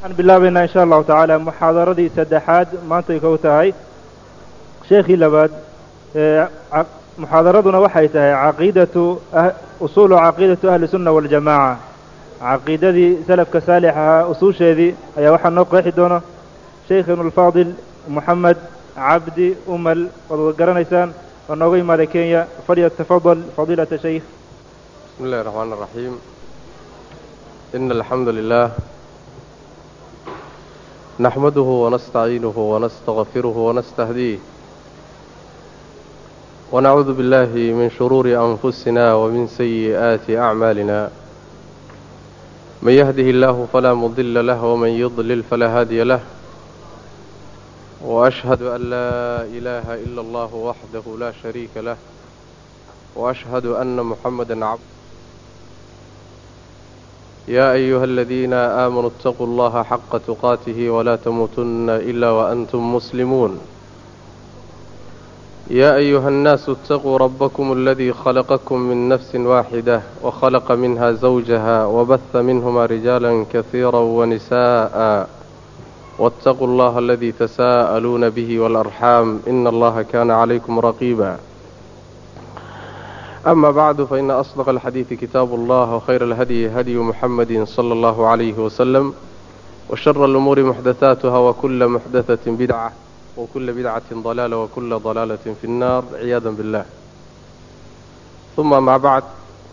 waxaan bilaabaynaa insha allahu tacaala muxaadaradii saddexaad maantay kow tahay sheekhii labaad muxaadaraduna waxay tahay caqiidatu usuulu caqiidatu ahli sunna waljamaaca caqiidadii salafka saalix ahaa usuusheedii ayaa waxaa noo qeexi doona sheikhinu alfaadil moxamed cabdi umal waad wad garanaysaan oo nooga yimaada kenya falyatafadal fadiilata shaykh بسم الله الرحمن الرحيم إن الحمد لله نحمده ونستعينه ونستغفره ونستهديه ونعوذ بالله من شرور أنفسنا ومن سيئات أعمالنا من يهده الله فلا مضل له ومن يضلل فلا هادي له وأشهد أن لا إله إلا الله وحده لا شريك له وأشهد أن محمدا عبده يا أيها الذين آمنوا اتقوا الله حق تقاته ولا تموتن إلا وأنتم مسلمون يا أيها الناس اتقوا ربكم الذي خلقكم من نفس واحدة وخلق منها زوجها وبث منهما رجالا كثيرا ونساء واتقوا الله الذي تساءلون به والأرحام إن الله كان عليكم رقيبا أما بعد فإن أصدق الحديث كتاب الله وخير الهدي هدي محمد صلى الله عليه وسلم وشر الأمور محدثاتها وكل محدثة بدعة وكل بدعة ضلالة وكل ضلالة في النار عياذا بالله ثم مع بعد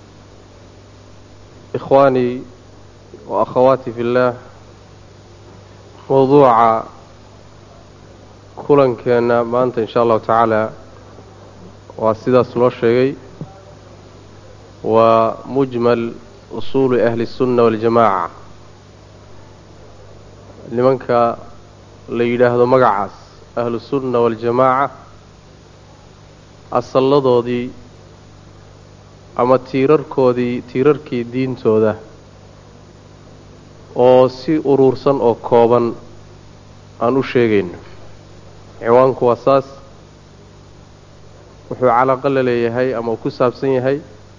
إخواني وأخواتي في الله موضوع كلن كان ما أنت إن شاء الله تعالى وسيدا سلو الشيء ومجمل أصول أهل السنة والجماعة لمنك ليلاه مقعس أهل السنة والجماعة أصلدودي ama tiirarkoodii tiirarkii diintooda oo si uruursan oo kooban aan u sheegayno ciwaanku waa saas wuxuu calaqo la leeyahay ama uu ku saabsan yahay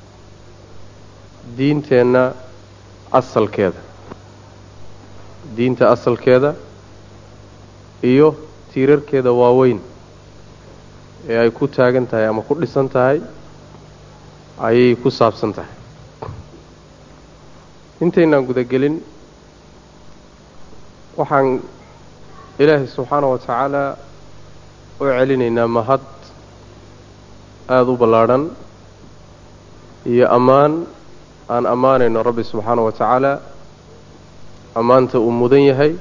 diinteenna asalkeeda diinta asalkeeda iyo tiirarkeeda waaweyn ee ay ku taagan tahay ama ku dhisan tahay ayay ku saabsan tahay intaynaan gudagelin waxaan ilaahay subxaana wa tacaala u celinaynaa mahad aada u ballaadhan iyo ammaan aan ammaanayno rabbi subxaana wa tacaala ammaanta uu mudan yahay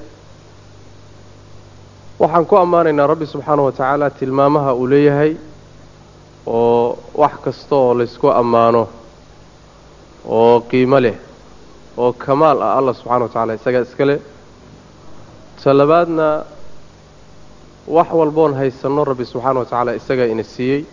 waxaan ku ammaanaynaa rabbi subxaana wa tacaala tilmaamaha uu leeyahay oo wax kasta oo laysku ammaano oo qiimo leh oo kamaal ah allah subxana wa tacala isagaa iska leh talabaadna wax walboon haysanno rabbi subxaana wa tacaala isagaa ina siiyey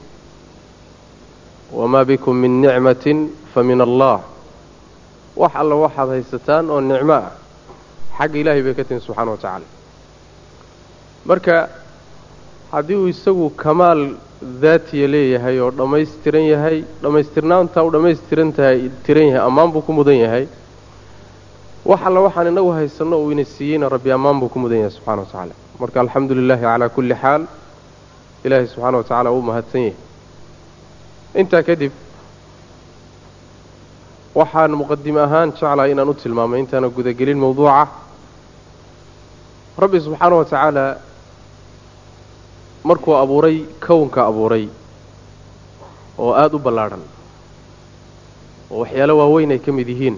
wamaa bikum min nicmatin fa min allah wax alla waxaad haysataan oo nicmo ah xagga ilaahay bay ka tihin subxana wa tacaala marka haddii uu isagu kamaal daatiya leeyahay oo dhammaystiran yahay dhammaystirnaantaa u dhammaystiran tahay tiran yahay ammaan buu ku mudan yahay wax alla waxaan inagu haysanno uu ina siiyeyna rabbi ammaan buu ku mudan yahay subxana wa tacaala marka alxamdu lilaahi calaa kulli xaal ilaahay subxaana wa tacaala uu mahadsan yahay intaa kadib waxaan muqadime ahaan jeclahay inaan u tilmaamay intaana gudagelin mawduuca rabbi subxaana wa tacaala markuu abuuray kownka abuuray oo aada u ballaadhan oo waxyaalo waaweyn ay ka mid yihiin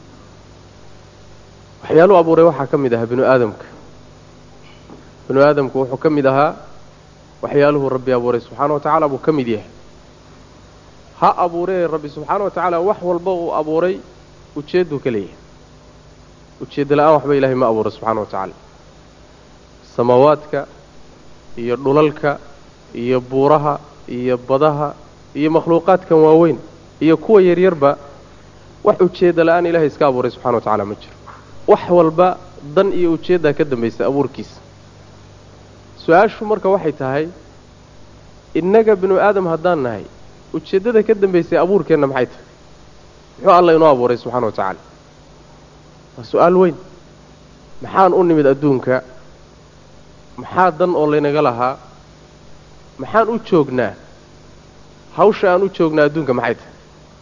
waxyaaluhu abuuray waxaa ka mid ahaa binu aadamka binu aadamku wuxuu ka mid ahaa waxyaaluhu rabbi abuuray subxaana wa tacaala buu ka mid yahay ha abuuree rabbi subxaana wa tacaala wax walba uu abuuray ujeedduu ka leeyahay ujeedda la-aan waxba ilaahay ma abuuray subxaana wa tacaala samaawaadka iyo dhulalka iyo buuraha iyo badaha iyo makhluuqaadkan waaweyn iyo kuwa yaryarba wax ujeedda la-aan ilahay iska abuuray subxana wa tacaala ma jiro wax walba dan iyo ujeeddaa ka dambaysa abuurkiisa su-aashu marka waxay tahay innaga binu aadam haddaan nahay ujeeddada ka dambaysay abuurkeenna maxay tahay muxuu alla inoo abuuray subxana wa tacaala waa su-aal weyn maxaan u nimid adduunka maxaa dan oo laynaga lahaa maxaan u joognaa hawsha aan u joognaa adduunka maxay tahay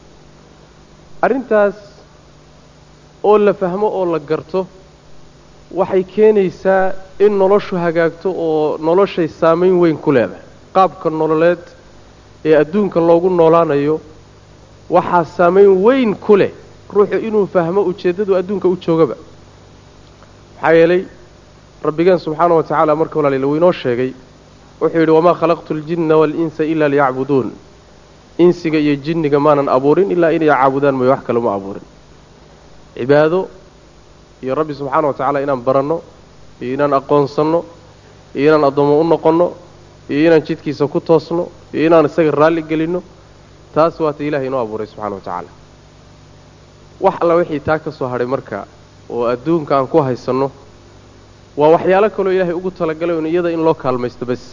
arrintaas oo la fahmo oo la garto waxay keenaysaa in noloshu hagaagto oo noloshay saamayn weyn ku leedahay qaabka nololeed ee adduunka loogu noolaanayo waxaa saamayn weyn ku leh ruuxu inuu fahmo ujeeddadu adduunka u joogaba maxaa yeelay rabbigeen subxaana wa tacaala marka walaaliil wuu inoo sheegay wuxuu yidhi wamaa khalaqtu aljinna waalinsa ilaa liyacbuduun insiga iyo jinniga maanan abuurin ilaa inay caabudaan mooye wax kale ma abuurin cibaado iyo rabbi subxaana wa tacaala inaan baranno iyo inaan aqoonsanno iyo inaan addoommo u noqonno iyo inaan jidkiisa ku toosno iyo inaan isaga raalli gelinno taas waata ilahay inoo abuuray subxana wa tacaala wax alla wixii taa ka soo hadhay marka oo adduunka aan ku haysanno waa waxyaalo kaloo ilaahay ugu talagalay un iyada in loo kaalmaysto bas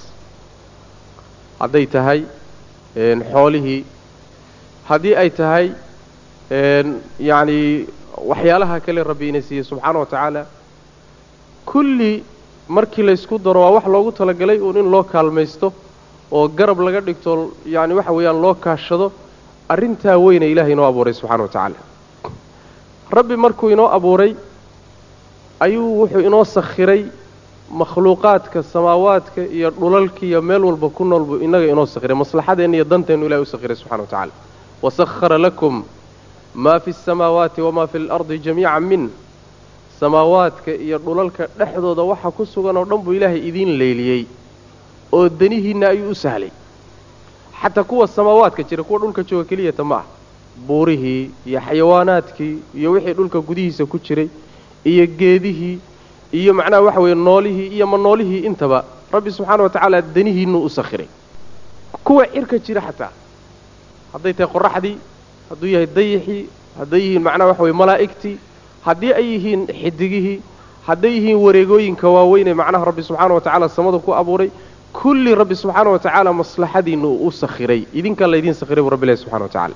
hadday tahay xoolihii haddii ay tahay yacni waxyaalaha kale rabbi ina siiyey subxaana wa tacaala kulli markii laysku daro waa wax loogu talagalay uun in loo kaalmaysto oo garab laga dhigto yacni waxa weeyaan loo kaashado arrintaa weyna ilahay inoo abuuray subxana wa tacaala rabbi markuu inoo abuuray ayuu wuxuu inoo sakhiray makhluuqaadka samaawaadka iyo dhulalka iyo meel walba ku nool buu innaga inoo sakhiray maslaxadeenna iyo danteennu ilahay u sakhiray subxana wa tacaala wasakhara lakum maa fi asamaawaati wamaa fi alardi jamiican min samaawaadka iyo dhulalka dhexdooda waxa ku sugan oo dhan buu ilaahay idiin leyliyey oo danihiinna ayuu u sahlay xataa kuwa samaawaadka jira kuwa dhulka jooga keliyata ma ah buurihii iyo xayawaanaadkii iyo wixii dhulka gudihiisa ku jiray iyo geedihii iyo macnaha waxa weeye noolihii iyo ma noolihii intaba rabbi subxaana wa tacaala danihiinuu u sakhiray kuwa cirka jira xataa hadday tahay qoraxdii hadduu yahay dayixii hadday yihiin macnaha waxa weye malaa'igtii haddii ay yihiin xidigihii hadday yihiin wareegooyinka waaweynee macnaha rabbi subxaana wa tacaala samada ku abuuray kulli rabbi subxaana wa tacaala maslaxadiinna uu u sakhiray idinkaa laydiin sakhiray buu rabbi ilahi subxana wa tacaala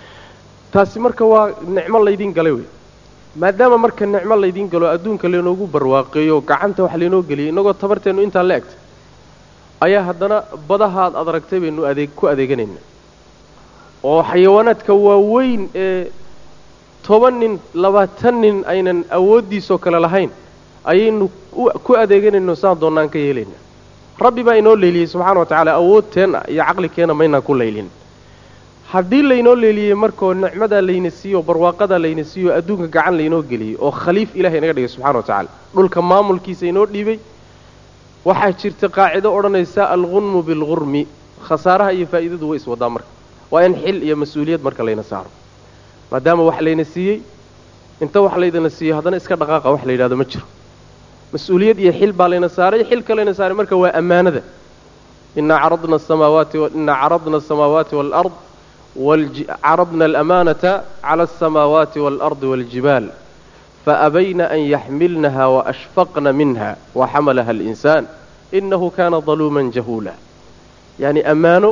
taasi marka waa nicmo laydiin galay wey maadaama marka nicmo laydiin galo adduunka laynoogu barwaaqeeyo gacanta wax laynoo geliyay innagoo tabarteennu intaa la egta ayaa haddana badahaad ad aragtay baynu adeeg ku adeeganayna oo xayawaanaadka waaweyn ee toban nin labaatan nin aynan awooddiisoo kale lahayn ayaynu ku adeeganayno saan doonnaan ka yeelayna rabbi baa inoo leeliyey subxana wa tacaala awoodteenna iyo caqlikeenna maynaan ku laylin haddii laynoo leeliyey markoo nicmadaa layna siiyo barwaaqadaa layna siiyo adduunka gacan laynoo geliyey oo khaliif ilahay inaga dhigay subxana wa tacaala dhulka maamulkiisa inoo dhiibay waxaa jirta qaacido odhanaysa algunmu bilgurmi khasaaraha iyo faa'iidadu way iswadaa marka waa in xil iyo mas-uuliyad marka layna saaro maadaama wax layna siiyey inta wax laydana siiyo haddana iska dhaqaaqa wax la yidhahdo ma jiro mas-uuliyad iyo xil baa layna saaray xilka layna saaray marka waa ammaanada inaa caradna asamaawaati inaa caradna asamaawaati waalard caradna alamaanata cala alsamaawaati waalardi waaljibaal faabayna an yaxmilnaha waashfaqna minha waxamalaha alinsaan inahu kana daluuman jahuula yacni ammaano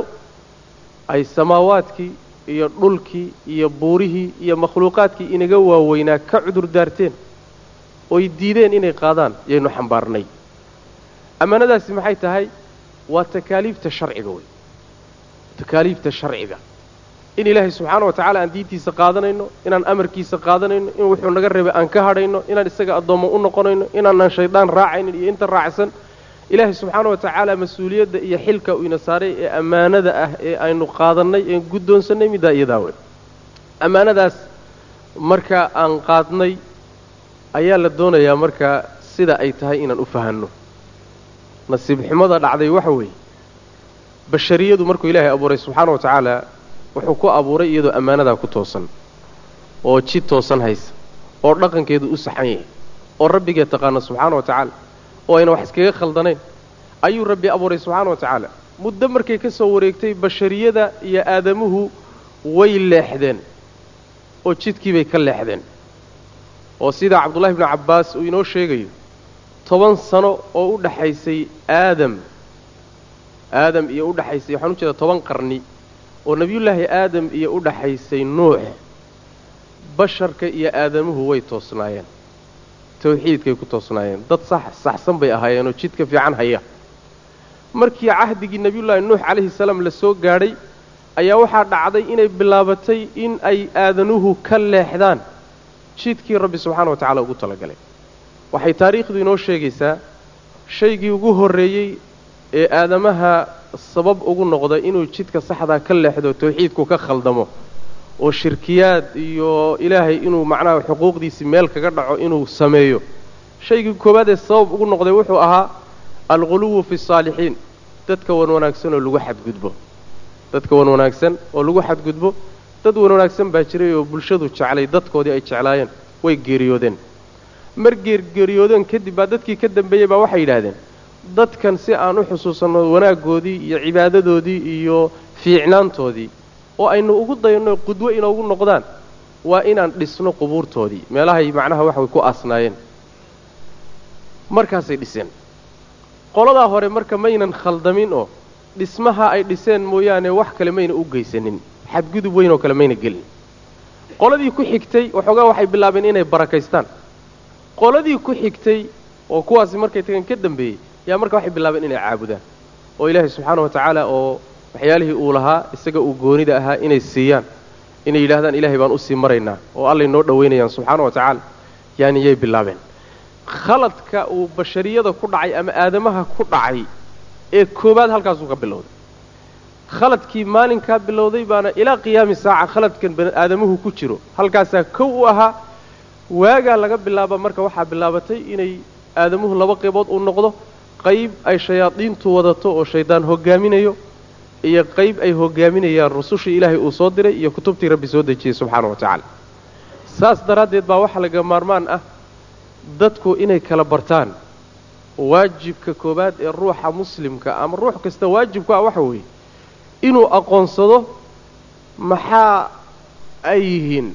ay samaawaadkii iyo dhulkii iyo buurihii iyo makhluuqaadkii inaga waaweynaa ka cudur daarteen oy diideen inay qaadaan yaynu xambaarnay ammaanadaasi maxay tahay waa takaaliifta sharciga wey takaaliifta sharciga in ilaahay subxaana wa tacaala aan diintiisa qaadanayno inaan amarkiisa qaadanayno in wuxuu naga reebay aan ka hadhayno inaan isaga addoommo u noqonayno inaanaan shaydaan raacaynin iyo inta raacsan ilaahay subxaana wa tacaala mas-uuliyadda iyo xilka uu ina saaray ee ammaanada ah ee aynu qaadannay een guddoonsannay middaa iyadaa wey ammaanadaas marka aan qaadnay ayaa la doonayaa markaa sida ay tahay inaan u fahanno nasiib xumada dhacday waxa weeye bashariyadu markuu ilaahay abuuray subxaana wa tacaala wuxuu ku abuuray iyadoo ammaanadaa ku toosan oo jid toosan haysa oo dhaqankeedu u saxan yahay oo rabbigeed taqaana subxaana wa tacaala oo ayna wax iskaga khaldanayn ayuu rabbi abuuray subxaana wa tacaala muddo markay ka soo wareegtay bashariyada iyo aadamuhu way leexdeen oo jidkiibay ka leexdeen oo sidaa cabdullahi bnu cabbaas uu inoo sheegayo toban sano oo u dhaxaysay aadam aadam iyo u dhaxaysay waxaan u jeedaa toban qarni oo nebiyullaahi aadam iyo u dhaxaysay nuux basharka iyo aadamuhu way toosnaayeen tawxiidkay ku toosnaayeen dad sax saxsan bay ahaayeenoo jidka fiican haya markii cahdigii nebiyullaahi nuux calayhi salaam la soo gaadhay ayaa waxaa dhacday inay bilaabatay in ay aadanuhu ka leexdaan jidkii rabbi subxaana wa tacaala ugu talagalay waxay taariikhdu inoo sheegaysaa shaygii ugu horreeyey ee aadamaha sabab ugu noqda inuu jidka saxdaa ka leexdo tawxiidku ka khaldamo oo shirkiyaad iyo ilaahay inuu macnaha xuquuqdiisii meel kaga dhaco inuu sameeyo shaygii koowaad ee sabab ugu noqday wuxuu ahaa alghuluwu fi saalixiin dadka wan wanaagsan oo lagu xadgudbo dadka wan wanaagsan oo lagu xadgudbo dad wan wanaagsan baa jiray oo bulshadu jeclay dadkoodii ay jeclaayeen way geeriyoodeen mar geergeeriyoodeen kadib baa dadkii ka dambeeyey baa waxay yidhaahdeen dadkan si aan u xusuusanno wanaaggoodii iyo cibaadadoodii iyo fiicnaantoodii oo aynu ugu dayno qudwo inoogu noqdaan waa inaan dhisno qubuurtoodii meelahay macnaha waxa way ku aasnaayeen markaasay dhiseen qoladaa hore marka maynan khaldamin oo dhismaha ay dhiseen mooyaane wax kale mayna u geysanin xadgudub weyn oo kale mayna gelin qoladii ku xigtay waxoogaa waxay bilaabeen inay barakaystaan qoladii ku xigtay oo kuwaasi markay tagan ka dambeeyey yaa marka waxay bilaabeen inay caabudaan oo ilaahay subxaana wa tacaala oo waxyaalihii uu lahaa isaga uu goonida ahaa inay siiyaan inay yidhahdaan ilaahay baan usii maraynaa oo allay noo dhowaynayaan subxaana wa tacaala yaani yay bilaabeen khaladka uu bashariyada ku dhacay ama aadamaha ku dhacay ee koowaad halkaasuu ka bilowday khaladkii maalinkaa bilowday baana ilaa qiyaami saaca khaladkan aadamuhu ku jiro halkaasaa kow u ahaa waagaa laga bilaaba marka waxaa bilaabatay inay aadamuhu laba qaybood uu noqdo qayb ay shayaadiintu wadato oo shaydaan hogaaminayo iyo qayb ay hogaaminayaan rusushii ilaahay uu soo diray iyo kutubtii rabbi soo dejiyey subxaana wa tacaala saas daraaddeed baa waxaa laga maarmaan ah dadku inay kala bartaan waajibka koowaad ee ruuxa muslimka ama ruux kasta waajibku ah waxa weeye inuu aqoonsado maxaa ay yihiin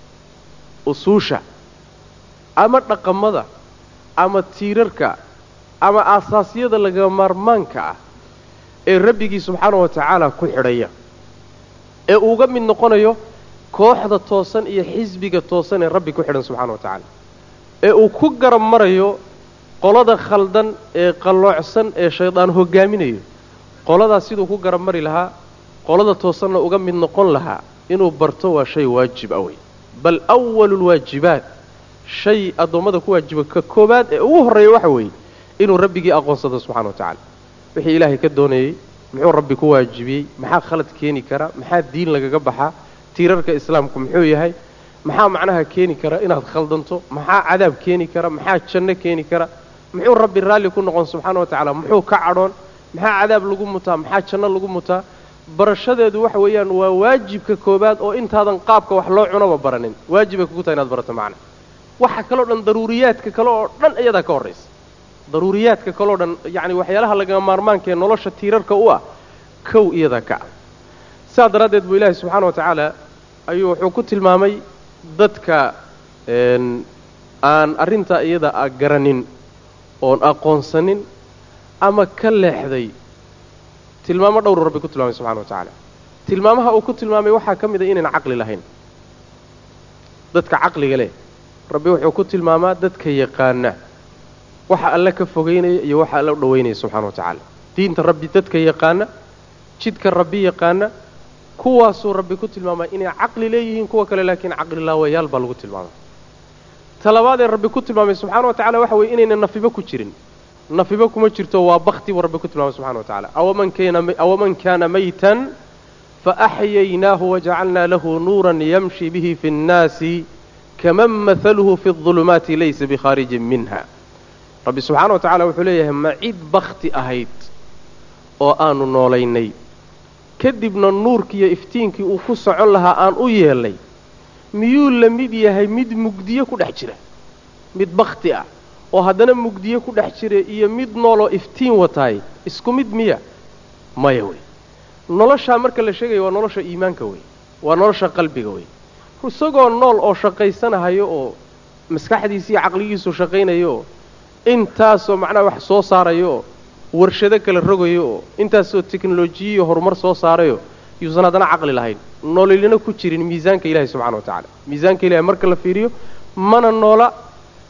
usuusha ama dhaqamada ama tiirarka ama aasaasyada laga maarmaanka ah ee rabbigii subxaana wa tacaala ku xidhaya ee uuga mid noqonayo kooxda toosan iyo xisbiga toosan ee rabbi ku xidhan subxana wa tacaala ee uu ku garab marayo qolada khaldan ee qalloocsan ee shaydaan hogaaminayo qoladaas siduu ku garab mari lahaa qolada toosanna uga mid noqon lahaa inuu barto waa shay waajib ah wey bal awalu lwaajibaat shay addoommada ku waajiba ka koowaad ee ugu horreeya waxa weeye inuu rabbigii aqoonsado subxana wa tacaala wixii ilaahay ka doonayey muxuu rabbi ku waajibiyey maxaa khalad keeni kara maxaa diin lagaga baxaa tiirarka islaamku muxuu yahay maxaa macnaha keeni kara inaad khaldanto maxaa cadaab keeni kara maxaa janno keeni kara muxuu rabbi raalli ku noqon subxaana wa tacaala muxuu ka cadhoon maxaa cadaab lagu mutaa maxaa janno lagu mutaa barashadeedu waxa weeyaan waa waajibka koowaad oo intaadan qaabka wax loo cunaba baranin waajibay kugu tahay inaad barato macna waxa kaloo dhan daruuriyaadka kale oo dhan iyadaa ka horraysa daruuriyaadka kaleo dhan yacni waxyaalaha lagama maarmaanka ee nolosha tiirarka u ah kow iyadaa ka ah sidaa daraaddeed buu ilaahay subxaana wa tacaala ayuu wuxuu ku tilmaamay dadka aan arrintaa iyada a garanin oon aqoonsanin ama ka leexday tilmaamo dhowru rabbi ku tilmaamay subxana wa tacaala tilmaamaha uu ku tilmaamay waxaa ka mid a inayna caqli lahayn dadka caqliga leh rabbi wuxuu ku tilmaamaa dadka yaqaana waxa alle ka fogaynaya iyo waxa alle u dhowaynaya subxana wa tacaala diinta rabbi dadka yaqaana jidka rabbi yaqaana kuwaasuu rabbi ku tilmaamaa inay caqli leeyihiin kuwa kale laakiin caqli laawayaal baa lagu tilmaamay talabaadee rabbi ku tilmaamay subxana wa tacala waxa weeye inayna nafibo ku jirin nafibo kuma jirto waa bakti buu rabbi ku tilmaamay subxana wa tacala awaman kana maytan faaxyaynaahu wajacalnaa lahu nuuran yamshi bihi fi nnaasi kaman mahaluhu fi اظulumaati laysa bikhaarijin minha rabbi subxaana wa tacala wuxuu leeyahay ma cid bakti ahayd oo aanu noolaynay kadibna nuurkiiyo iftiinkii uu ku socon lahaa aan u yeelnay miyuu la mid yahay mid mugdiyo ku dhex jira mid bakti ah oo haddana mugdiyo ku dhex jira iyo mid nooloo iftiin wataay isku mid miya maya wey noloshaa marka la sheegaya waa nolosha iimaanka wey waa nolosha qalbiga wey isagoo nool oo shaqaysanahayo oo maskaxdiisi iyo caqligiisu shaqaynayo oo intaasoo macnaha wax soo saarayo oo warshado kala rogayo oo intaasoo teknolojiya iyo horumar soo saarayo yuusan haddana caqli lahayn noolilina ku jirin miisaanka ilaahay subxana wa tacala miisaanka ilahay marka la fiiriyo mana noola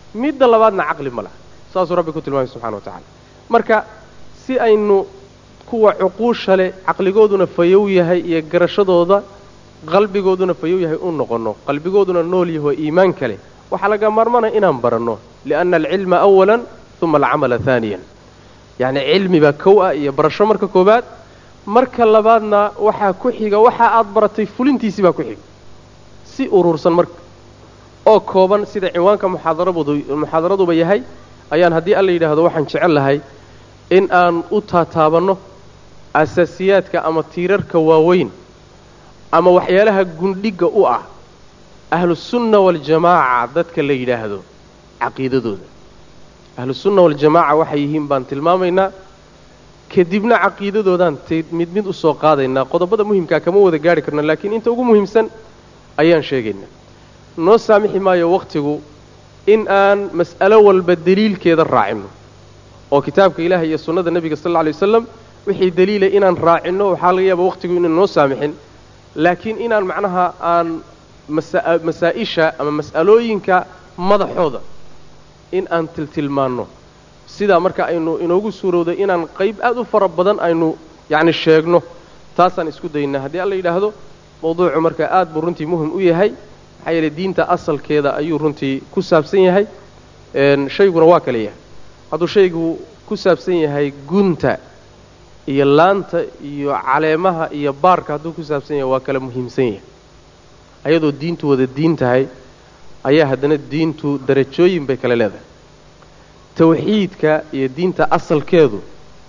midda labaadna caqli ma laha saasuu rabbi ku tilmaamay subxana wa tacala marka si aynu kuwa cuquusha leh caqligooduna fayow yahay iyo garashadooda qalbigooduna fayow yahay u noqonno qalbigooduna nool yaho iimaan kale waxaa laga maarmanaya inaan baranno lianna alcilma awalan uma alcamala haaniyan yacni cilmi baa kow ah iyo barasho marka koowaad marka labaadna waxaa ku xiga waxa aad baratay fulintiisii baa ku xiga si urursan marka oo kooban sida ciwaanka muxaadarabdu muxaadaraduba yahay ayaan haddii alla yidhaahdo waxaan jecel lahay in aan u taataabanno asaasiyaadka ama tiirarka waaweyn ama waxyaalaha gundhigga u ah ahlusunna waljamaaca dadka la yidhaahdo caqiidadooda ahlusunna waljamaaca waxay yihiin baan tilmaamaynaa kadibna caqiidadoodaan t mid mid usoo qaadaynaa qodobada muhimkaa kama wada gaarhi karno laakiin inta ugu muhiimsan ayaan sheegaynaa noo saamixi maayo wakhtigu in aan mas'alo walba deliilkeeda raacinno oo kitaabka ilaahay iyo sunnada nebiga sal alla alay wasalam wixii deliilay inaan raacinno waxaa laga yaaba wakhtigu inaan noo saamixin laakiin inaan macnaha aan masaa-isha ama mas'alooyinka madaxooda in aan tiltilmaanno sidaa marka aynu inoogu suurowday inaan qayb aad u fara badan aynu yacni sheegno taasaan isku daynaa haddii alla yidhaahdo mawduucu marka aad buu runtii muhim u yahay maxaa yeeley diinta asalkeeda ayuu runtii ku saabsan yahay shayguna waa kale yahay hadduu shaygu ku saabsan yahay gunta iyo laanta iyo caleemaha iyo baarka hadduu ku saabsan yahay waa kala muhiimsan yahay ayadoo diintu wada diin tahay ayaa haddana diintu darajooyin bay kale leedahay tawxiidka iyo diinta asalkeedu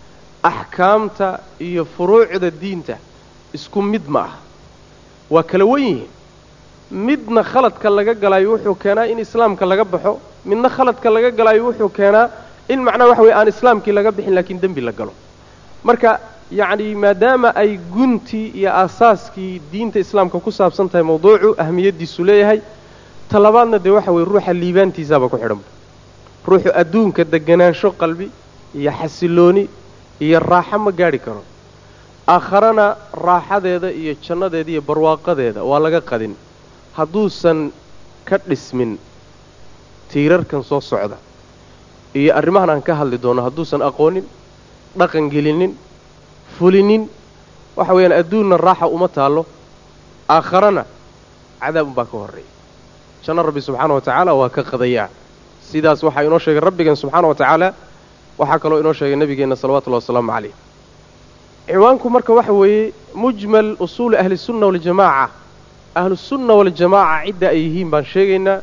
axkaamta iyo furuucda diinta isku mid ma ah waa kala wen yihiin midna khaladka laga galaayo wuxuu keenaa in islaamka laga baxo midna khaladka laga galaayo wuxuu keenaa in macnaha waxa weye aan islaamkii laga bixin laakiin dembi la galo marka yacni maadaama ay guntii iyo aasaaskii diinta islaamka ku saabsan tahay mawduucu ahmiyaddiisu leeyahay talabaadna dee waxa weye ruuxa liibaantiisaaba ku xidhanba ruuxu adduunka deganaansho qalbi iyo xasilooni iyo raaxo ma gaadhi karo aakharana raaxadeeda iyo jannadeeda iyo barwaaqadeeda waa laga qadin hadduusan ka dhismin tiirarkan soo socda iyo arrimahan aan ka hadli doono hadduusan aqoonin dhaqan gelinin fulinin waxa weeyaan adduunna raaxa uma taallo aakharana cadaab unbaa ka horreeya janno rabbi subxaana wa tacaala waa ka qadayaa sidaas waxaa inoo sheegay rabbigeen subxaana wa tacaala waxaa kaloo inoo sheegay nebigeenna salawatullahi wasalaamu calayh ciwaanku marka waxa weeye mujmal usuuli ahlisunna waljamaaca ahlusunna waljamaaca cidda ay yihiin baan sheegaynaa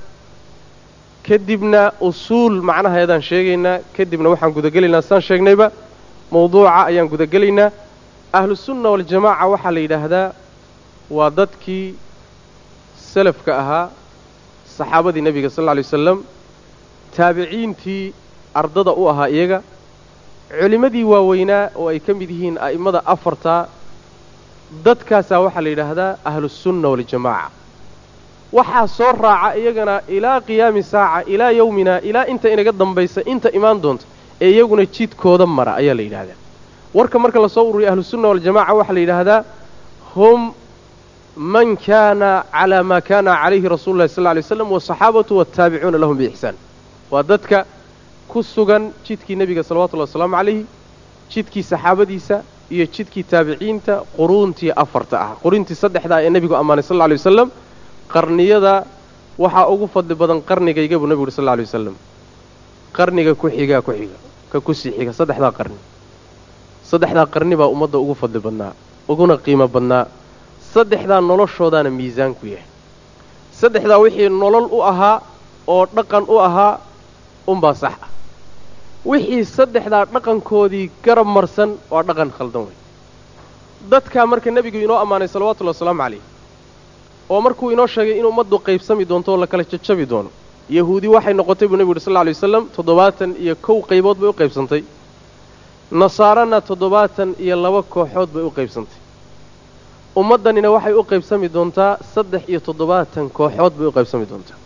kadibna usuul macnaheedaan sheegaynaa kadibna waxaan gudagelaynaa saan sheegnayba mawduuca ayaan gudagelaynaa ahlusunna waljamaaca waxaa la yidhaahdaa waa dadkii salafka ahaa saxaabadii nebiga sal alla alay wasalam taabiciintii ardada u ahaa iyaga culimmadii waaweynaa oo ay ka mid yihiin a'immada afartaa dadkaasaa waxaa la yidhaahdaa ahlusunna waljamaaca waxaa soo raaca iyagana ilaa qiyaami saaca ilaa yowmina ilaa inta inaga dambaysa inta imaan doonta ee iyaguna jidkooda mara ayaa la yidhahdaa warka marka lasoo ururiya ahlusunna waljamaca waxaa la yidhaahdaa hum man kaana calaa maa kaana calayhi rasulu llahi sal lla alay waslam wasaxaabatu waataabicuuna lahum biixsaan waa dadka ku sugan jidkii nebiga salawatullahi wasalaamu calayhi jidkii saxaabadiisa iyo jidkii taabiciinta quruuntii afarta ah quruuntii saddexda ee nebigu ammaanay sal lla alay wasalam qarniyada waxaa ugu fadli badan qarnigayga buu nebigu uhi sal lla alay wasalam qarniga ku xigaa ku xiga ka kusii xiga saddexdaa qarni saddexdaa qarni baa ummadda ugu fadli badnaa uguna qiimo badnaa saddexdaa noloshoodaana miisaan ku yahay saddexdaa wixii nolol u ahaa oo dhaqan u ahaa unbaa sax ah wixii saddexdaa dhaqankoodii garab marsan waa dhaqan khaldan wey dadkaa marka nebigu inoo ammaanay salawatullahi wasalaamu calayh oo markuu inoo sheegay in ummaddu qaybsami doonto oo la kala jajabi doono yahuudi waxay noqotay buu nebigu uhi sal lla alay wasalam toddobaatan iyo kow qaybood bay u qaybsantay nasaarana toddobaatan iyo laba kooxood bay u qaybsantay ummaddanina waxay u qaybsami doontaa saddex iyo toddobaatan kooxood bay u qaybsami doontaa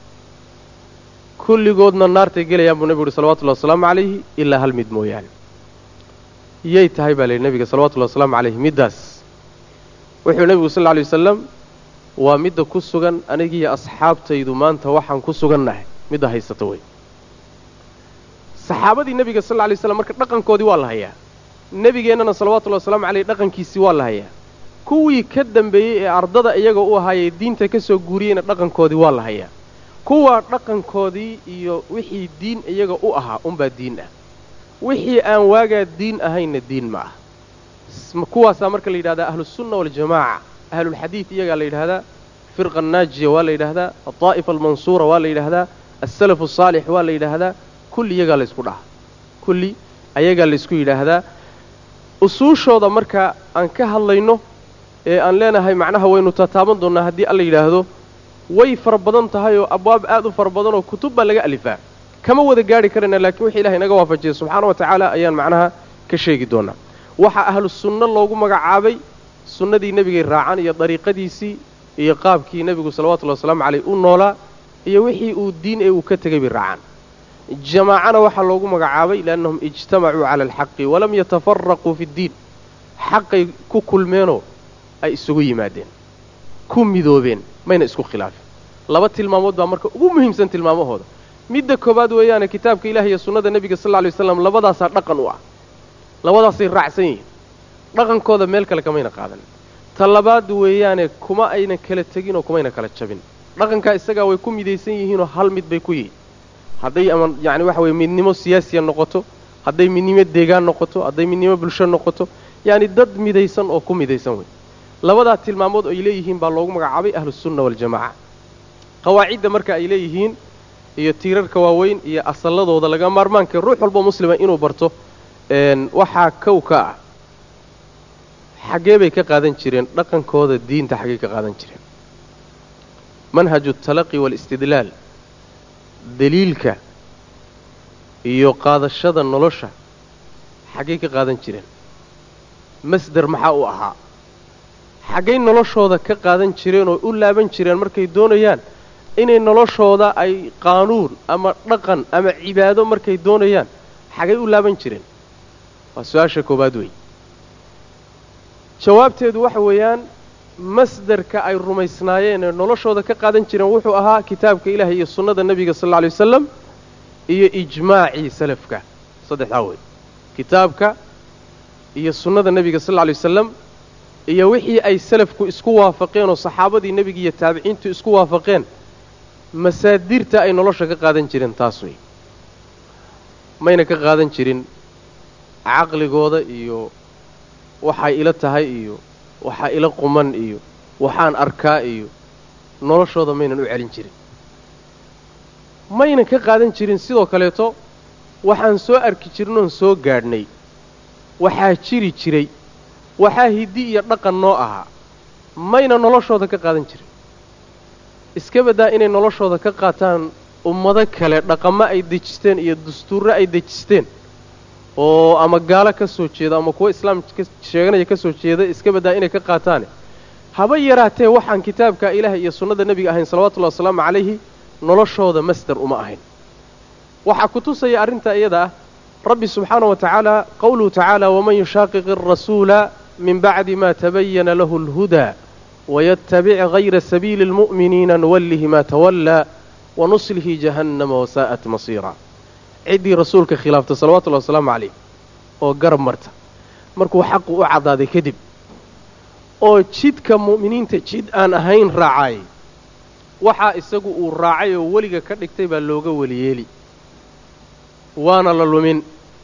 kulligoodna naartay gelayaan buu nebigu uhi salawatullahi wasalaamu calayhi ilaa hal mid mooyaane yay tahay baa layidhi nebiga salawatullahi wasalaamu calayhi middaas wuxuu nebigu sal lla alay wasalam waa midda ku sugan anigiiyo asxaabtaydu maanta waxaan ku sugannahay midda haysata wey saxaabadii nebiga sal lla lay slam marka dhaqankoodii waa la hayaa nebigeennana salawatullahi wasalaamu caleyh dhaqankiisii waa la hayaa kuwii ka dambeeyey ee ardada iyaga u ahaayee diinta ka soo guuriyeyna dhaqankoodii waa la hayaa kuwa dhaqankoodii iyo wixii diin iyaga u ahaa unbaa diin ah wixii aan waagaa diin ahaynna diin ma ah kuwaasaa marka la yidhahdaa ahlusunna waljamaaca ahlulxadiid iyagaa la yidhahdaa firqa annaajiya waa la yidhaahdaa aldaa'ifa almansuura waa la yidhaahdaa alsalafu asaalix waa la yidhaahdaa kulli iyagaa la ysku dhaha kulli ayagaa la ysku yidhaahdaa usuushooda marka aan ka hadlayno ee aan leenahay macnaha waynu tataaban doonnaa haddii alla yidhaahdo way fara badan tahay oo abwaab aad u fara badan oo kutub baa laga alifaa kama wada gaadhi karayna laakiin wixii ilahay naga waafajiyay subxaana wa tacaala ayaan macnaha ka sheegi doonaa waxaa ahlu sunno loogu magacaabay sunnadii nebigay raacan iyo dariiqadiisii iyo qaabkii nebigu salawatullahi wasalaamu caleyh u noolaa iyo wixii uu diin ee uu ka tegay bay raacaan jamaacana waxaa loogu magacaabay liannahum ijtamacuu cala alxaqi walam yatafaraquu fi ddiin xaqay ku kulmeenoo ay isugu yimaadeen ku midoobeen mayna isku khilaafin laba tilmaamood baa marka ugu muhiimsan tilmaamahooda midda koowaad weeyaane kitaabka ilaah iyo sunnada nebiga sal lla lay waslam labadaasaa dhaqan u ah labadaasay raacsan yihiin dhaqankooda meel kale kamayna qaadan ta labaad weeyaane kuma ayna kala teginoo kumayna kala jabin dhaqankaa isagaa way ku midaysan yihiinoo hal mid bay ku yihiin hadday ama yacni waxa weye midnimo siyaasiya noqoto hadday midnimo deegaan noqoto hadday midnimo bulsho noqoto yacni dad midaysan oo ku midaysan wey labadaa tilmaamood ay leeyihiin baa loogu magacaabay ahlusunna waljamaaca qawaacidda marka ay leeyihiin iyo tiirarka waaweyn iyo asalladooda laga maarmaanka ruux walboo muslima inuu barto waxaa kow ka ah xaggee bay ka qaadan jireen dhaqankooda diinta xaggey ka qaadan jireen manhaju altalaqi waalistidlaal daliilka iyo qaadashada nolosha xaggey ka qaadan jireen masder maxaa u ahaa xaggay noloshooda ka qaadan jireen oo u laaban jireen markay doonayaan inay noloshooda ay qaanuun ama dhaqan ama cibaado markay doonayaan xaggay u laaban jireen waa su-aasha koowaad wey jawaabteedu waxa weeyaan masderka ay rumaysnaayeen ee noloshooda ka qaadan jireen wuxuu ahaa kitaabka ilaahay iyo sunnada nebiga sal alla lay wasalam iyo ijmaacii salafka saddexdaa wey kitaabka iyo sunnada nebiga sal alla lay wasalam iyo wixii ay salafku isku waafaqeen oo saxaabadii nebiga iyo taabiciintu isku waafaqeen masaadirta ay nolosha ka qaadan jireen taas wey mayna ka qaadan jirin caqligooda iyo waxay ila tahay iyo waxaa ila quman iyo waxaan arkaa iyo noloshooda maynan u celin jirin maynan ka qaadan jirin sidoo kaleeto waxaan soo arki jirnoon soo gaadhnay waxaa jiri jiray waxaa hiddi iyo dhaqan noo ahaa mayna noloshooda ka qaadan jirin iska baddaa inay noloshooda ka qaataan ummado kale dhaqamo ay dejisteen iyo dastuurro ay dejisteen oo ama gaalo ka soo jeeda ama kuwo islaam sheeganaya ka soo jeeda iska baddaa inay ka qaataane haba yaraatee waxaan kitaabka ilaah iyo sunnada nebiga ahayn salawatullahi wasalaamu calayhi noloshooda masder uma ahayn waxaa ku tusaya arrintaa iyada ah rabbi subxaana wa tacaala qowluhu tacaala waman yushaaqiqi arasuula min bacdi ma tabayana lahu alhudaa wayattabic hayra sabiili almu'miniina nuwallihi ma tawallaa wanuslihi jahannama wasaa'at masiira ciddii rasuulka khilaafta salawatullahi wasalaamu calayh oo garab marta markuu xaqu u caddaaday kadib oo jidka mu'miniinta jid aan ahayn raacaayay waxaa isagu uu raacay oo weliga ka dhigtay baa looga weliyeeli waana la lumin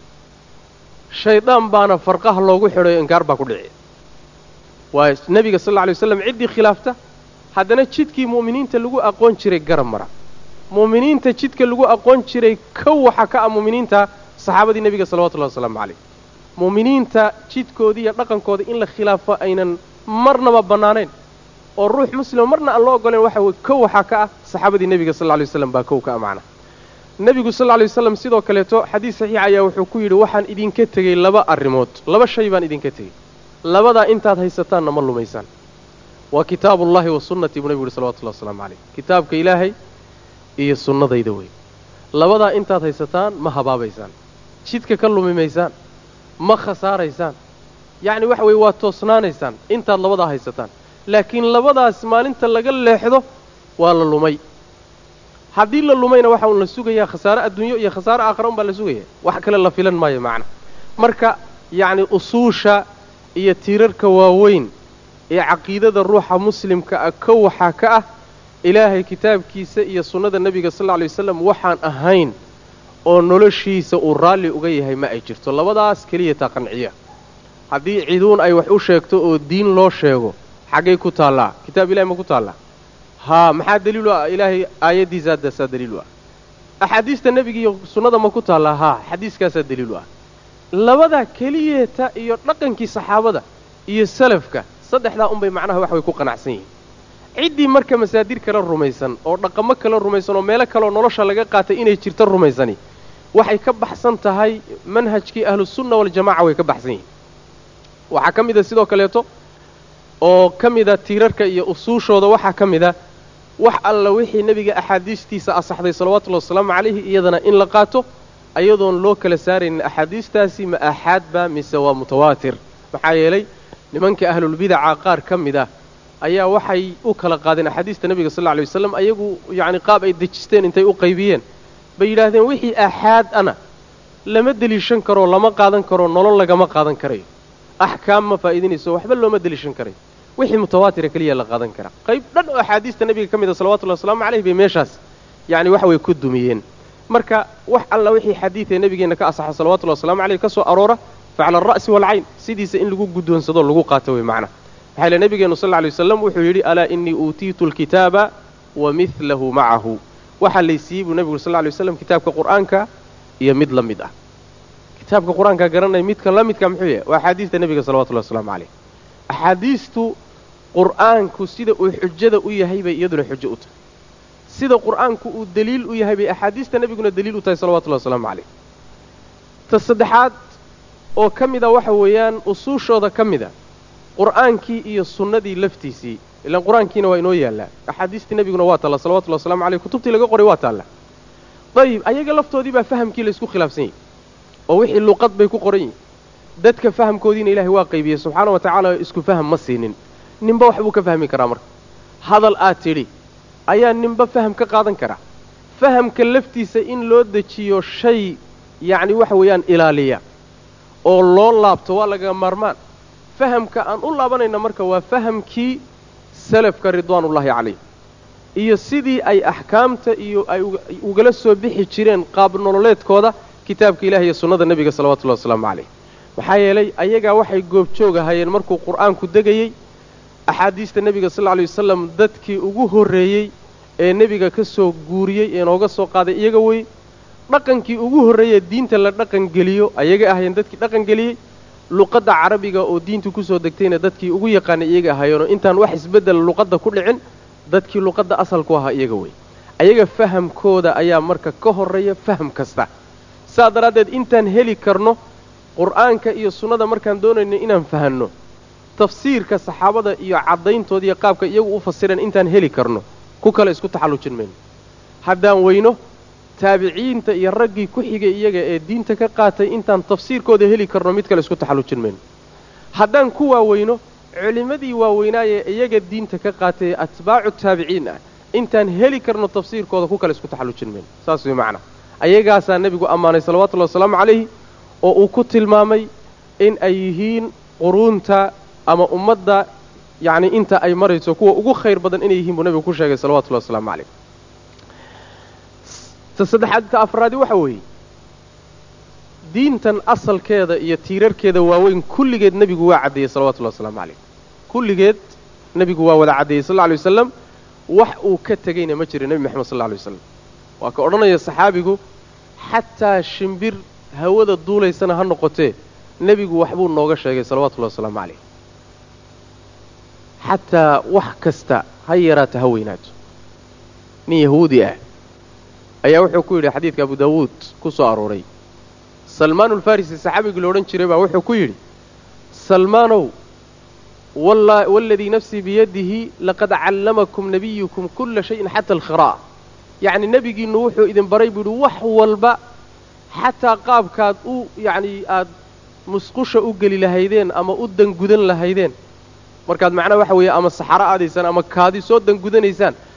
shaydaan baana farqaha loogu xidhayo inkaar baa ku dhici waa nebiga sal alla alay waslam ciddii khilaafta haddana jidkii mu'miniinta lagu aqoon jiray garab mara mu'miniinta jidka lagu aqoon jiray kow waxaa ka ah mu'miniinta saxaabadii nebiga salawatullahi wasalaamu calayh mu'miniinta jidkoodii iyo dhaqankooda in la khilaafo aynan marnaba bannaanayn oo ruux muslima marna aan loo oggolayn waxa weye kow waxaa ka ah saxaabadii nebiga sal alla lay waslam baa kow ka ah macna nebigu sal lla lay waslam sidoo kaleeto xadiis saxiix ayaa wuxuu ku yidhi waxaan idinka tegey laba arrimood laba shay baan idinka tegey labadaa intaad haysataanna ma lumaysaan waa kitaabullahi wa sunnatii buu nebigu yuhi salawatullahi wasalaamu calayh kitaabka ilaahay iyo sunnadayda wey labadaa intaad haysataan ma habaabaysaan jidka ka lumi maysaan ma khasaaraysaan yacni waxa weeye waa toosnaanaysaan intaad labadaa haysataan laakiin labadaas maalinta laga leexdo waa la lumay haddii la lumayna waxa uun la sugayaa khasaare adduunyo iyo khasaare aakhara un baa la sugaya wax kale la filan maayo macna marka yacni usuusha iyo tiirarka waaweyn ee caqiidada ruuxa muslimka ah ka waxaa ka ah ilaahay kitaabkiisa iyo sunnada nebiga sal alla lay wasalam waxaan ahayn oo noloshiisa uu raalli uga yahay ma ay jirto labadaas keliya taa qanciya haddii ciduun ay wax u sheegto oo diin loo sheego xaggay ku taallaa kitaab ilahay ma ku taallaa haa maxaa daliilu ah ilaahay aayaddiisaaddaasaa daliilu ah axaadiista nebiga iyo sunnada ma ku taallaa haa xadiiskaasaa daliilu ah labadaa keliyeeta iyo dhaqankii saxaabada iyo salafka saddexdaa unbay macnaha wax way ku qanacsan yihiin ciddii marka masaadir kala rumaysan oo dhaqamo kala rumaysan oo meelo kaleoo nolosha laga qaatay inay jirto rumaysani waxay ka baxsan tahay manhajkii ahlusunna waljamaca way ka baxsan yihiin waxaa ka mid a sidoo kaleeto oo ka mida tiirarka iyo usuushooda waxaa ka mid a wax alla wixii nebiga axaadiistiisa asaxday salawatullahi wasalaamu calayhi iyadana in la qaato ayadoon loo kala saaraynin axaadiistaasi ma aaxaadba mise waa mutawaatir maxaa yeelay nimanka ahlulbidaca qaar ka mid ah ayaa waxay u kala qaadeen axaadiista nebiga sal lla lay wasalam ayagu yacni qaab ay dejisteen intay u qaybiyeen bay yidhaahdeen wixii aaxaad ana lama deliishan karoo lama qaadan karo nolol lagama qaadan karayo axkaam ma faa'iidinayso waxba looma deliishan karayo wixii mutawaatira keliya la qaadan karaa qayb dhan oo axaadiista nebiga ka mid a salawatullahi wasalaamu caleyh bay meeshaas yacni waxa way ku dumiyeen marka wax alla wixii xadiidee nebigeenna ka asaxa salawatullahi waslamu caleyh ka soo aroora facala alra'si waalcayn sidiisa in lagu guddoonsado lagu qaato wey macnaha maxaa ile nebigeenu sal lla lay wasalam wuxuu yidhi alaa innii uutiitu alkitaaba wa midlahu macahu waxaa laysiiyey buu nebigu sal lla lay waslam kitaabka qur'aanka iyo mid la mid ah kitaabka qur-aanka garanaya midka la midka muxuu yahay waa axaadiista nebiga salawatullahi waslamu caleyh axaadiistu qur'aanku sida uu xujada u yahay bay iyaduna xujo u tahay sida qur'aanku uu deliil u yahay bay axaadiista nebiguna deliil u tahay salawatullahi wasalaamu caleyh ta saddexaad oo ka mid a waxa weeyaan usuushooda ka mid a qur'aankii iyo sunnadii laftiisii ilaan qur-aankiina waa inoo yaallaa axaadiistii nebiguna waa taalla salawatullahi waslamu caleyh kutubtii laga qoray waa taalla dayib ayaga laftoodii baa fahamkii la isku khilaafsan yahy oo wixii luqad bay ku qoran yihin dadka fahamkoodiina ilaahay waa qaybiyey subxaana wa tacaala isku faham ma siinin ninba wax buu ka fahmi karaa marka hadal aad tidhi ayaa ninba faham ka qaadan karaa fahamka laftiisa in loo dejiyo shay yacni waxa weeyaan ilaaliya oo loo laabto waa laga maarmaan fahamka aan u laabanayna marka waa fahamkii salafka ridwaanullaahi calayh iyo sidii ay axkaamta iyo ay ugala soo bixi jireen qaab nololeedkooda kitaabka ilaah iyo sunnada nebiga salawatullahi wasalaamu calayh maxaa yeelay ayagaa waxay goobjoog ahayeen markuu qur'aanku degayey axaadiista nebiga sal lla lay wasalam dadkii ugu horreeyey ee nebiga ka soo guuriyey ee nooga soo qaaday iyaga wey dhaqankii ugu horreeyee diinta la dhaqangeliyo ayaga ahayeen dadkii dhaqangeliyey luqadda carabiga oo diintu kusoo degtayna dadkii ugu yaqaanay iyaga ahayeenoo intaan wax isbeddel luqadda ku dhicin dadkii luqadda asalku ahaa iyaga wey ayaga fahamkooda ayaa marka ka horreeya faham kasta saa daraaddeed intaan heli karno qur'aanka iyo sunnada markaan doonayno inaan fahanno tafsiirka saxaabada iyo caddayntooda iyo qaabka iyagu u fasireen intaan heli karno ku kale isku taxallujin mayno haddaan weyno taabiciinta iyo raggii ku xigay iyaga ee diinta ka qaatay intaan tafsiirkooda heli karno mid kale isku taxallujin mayno haddaan ku waaweyno culimmadii waaweynaaye iyaga diinta ka qaatay ee atbaacu taabiciin ah intaan heli karno tafsiirkooda ku kale isku taxallujin mayno saas way macnaa ayagaasaa nebigu ammaanay salawatullahi wasalaamu calayhi oo uu ku tilmaamay in ay yihiin quruunta ama ummadda yacni inta ay marayso kuwa ugu khayr badan inay yihiin buu nebigu ku sheegay salawatullahi wasalaamu calayh ta saddexaad ta afraadi waxa weeye diintan asalkeeda iyo tiirarkeeda waaweyn kulligeed nebigu waa caddeeyey salawatullahi wasalaamu calayh kulligeed nebigu waa wada caddeeyey sal lla lay wasalam wax uu ka tegayna ma jiro nebi moxamed sal lla lay wasalam waa ka odhanaya saxaabigu xataa shimbir hawada duulaysana ha noqotee nebigu waxbuu nooga sheegay salawatullahi wasalaamu calayh xataa wax kasta ha yaraato ha weynaato nin yahuudi ah ayaa wuxuu ku yidhi xadiidka abu daawuud ku soo arooray salmaanulfarisi saxaabigii la odhan jiray baa wuxuu ku yidhi salmaanow waaladii nafsii biyadihi laqad callamakum nabiyukum kulla shayin xata alkhiraa'a yacni nebigiinnu wuxuu idin baray buu yidhi wax walba xataa qaabkaad u yacnii aad musqusha u geli lahaydeen ama u dangudan lahaydeen markaad macnaha waxa weeye ama saxaro aadaysaan ama kaadi soo dangudanaysaan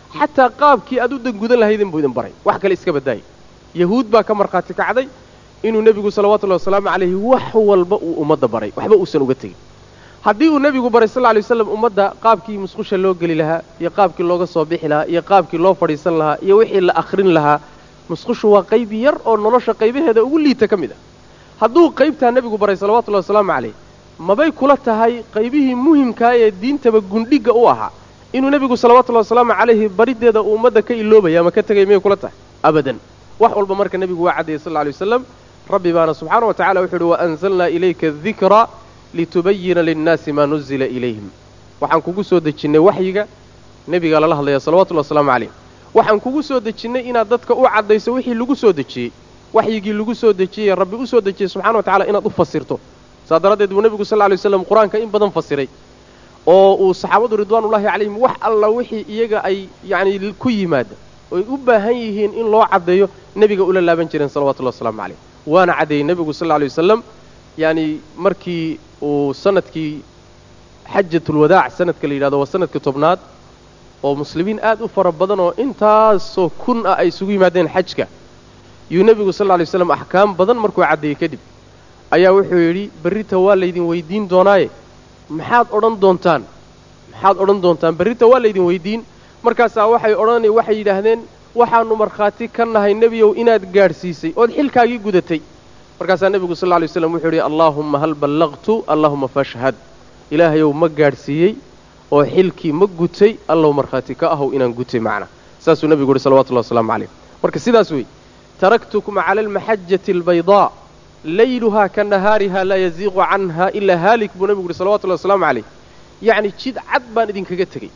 xataa qaabkii aad u dangudan lahaydin buu idin baray wax kale iska baddaayay yahuud baa ka markhaati kacday inuu nebigu salawatullahi wasalaamu calayhi wax walba uu ummadda baray waxba uusan uga tegin haddii uu nebigu baray sal lla lay waslam ummadda qaabkii musqusha loo geli lahaa iyo qaabkii looga soo bixi lahaa iyo qaabkii loo fadhiisan lahaa iyo wixii la akhrin lahaa musqushu waa qayb yar oo nolosha qaybaheeda ugu liita ka mid ah hadduu qaybtaa nebigu baray salawatullahi wasalaamu calayh mabay kula tahay qaybihii muhimkaa ee diintaba gundhigga u ahaa inuu nebigu salawatullahi wasalaamu calayhi bariddeeda uu ummadda ka iloobaya ama ka tegay miyay kula tahay abadan wax walba marka nebigu waa caddayay sal lla lay wasalam rabbi baana subxaana wa tacala wuxu uhi waanzalnaa ilayka adikra litubayina linnaasi maa nuzila ilayhim waxaan kugu soo dejinnay waxyiga nebigaa lala hadlaya salawatullahi wasalaamu calayh waxaan kugu soo dejinnay inaad dadka u caddayso wixii lagu soo dejiyey waxyigii lagu soo dejiyey rabbi u soo dejiyey subxana wa tacala inaad u fasirto saa daraaddeed buu nebigu sal lla lay waslam qur-aanka in badan fasiray oo uu saxaabadu ridwaanullahi calayhim wax alla wixii iyaga ay yacni ku yimaada oy u baahan yihiin in loo caddeeyo nebiga ula laaban jireen salawatullahi wasalaamu calayh waana caddeeyey nebigu sal lla lay wasalam yacni markii uu sanadkii xajatulwadaac sanadka la yidhahdo waa sanadka tobnaad oo muslimiin aad u fara badan oo intaasoo kun ah ay isugu yimaadeen xajka yuu nebigu sal lla lay waslam axkaam badan markuu caddeeyey kadib ayaa wuxuu yidhi berrita waa laydin weydiin doonaaye maxaad odhan doontaan maxaad odhan doontaan berrita waa laydin weydiin markaasaa waxay odhan waxay yidhaahdeen waxaannu markhaati ka nahay nebiyow inaad gaadhsiisay ood xilkaagii gudatay markaasaa nebigu sal lla lay waslam wuxuu yidhi allaahumma hal ballaqtu allahuma fashhad ilaahayow ma gaadhsiiyey oo xilkii ma gutay allow markhaati ka ahow inaan gutay macna saasuu nebigu yidhi salawatullahi wasalaamu calayh marka sidaas wey taraktukum cala almaxajati albaydaa layluhaa ka nahaariha laa yaziiqu canha ilaa haalik buu nebigu yidhi salawatullahi wasalaamu calayh yacni jid cad baan idinkaga tegey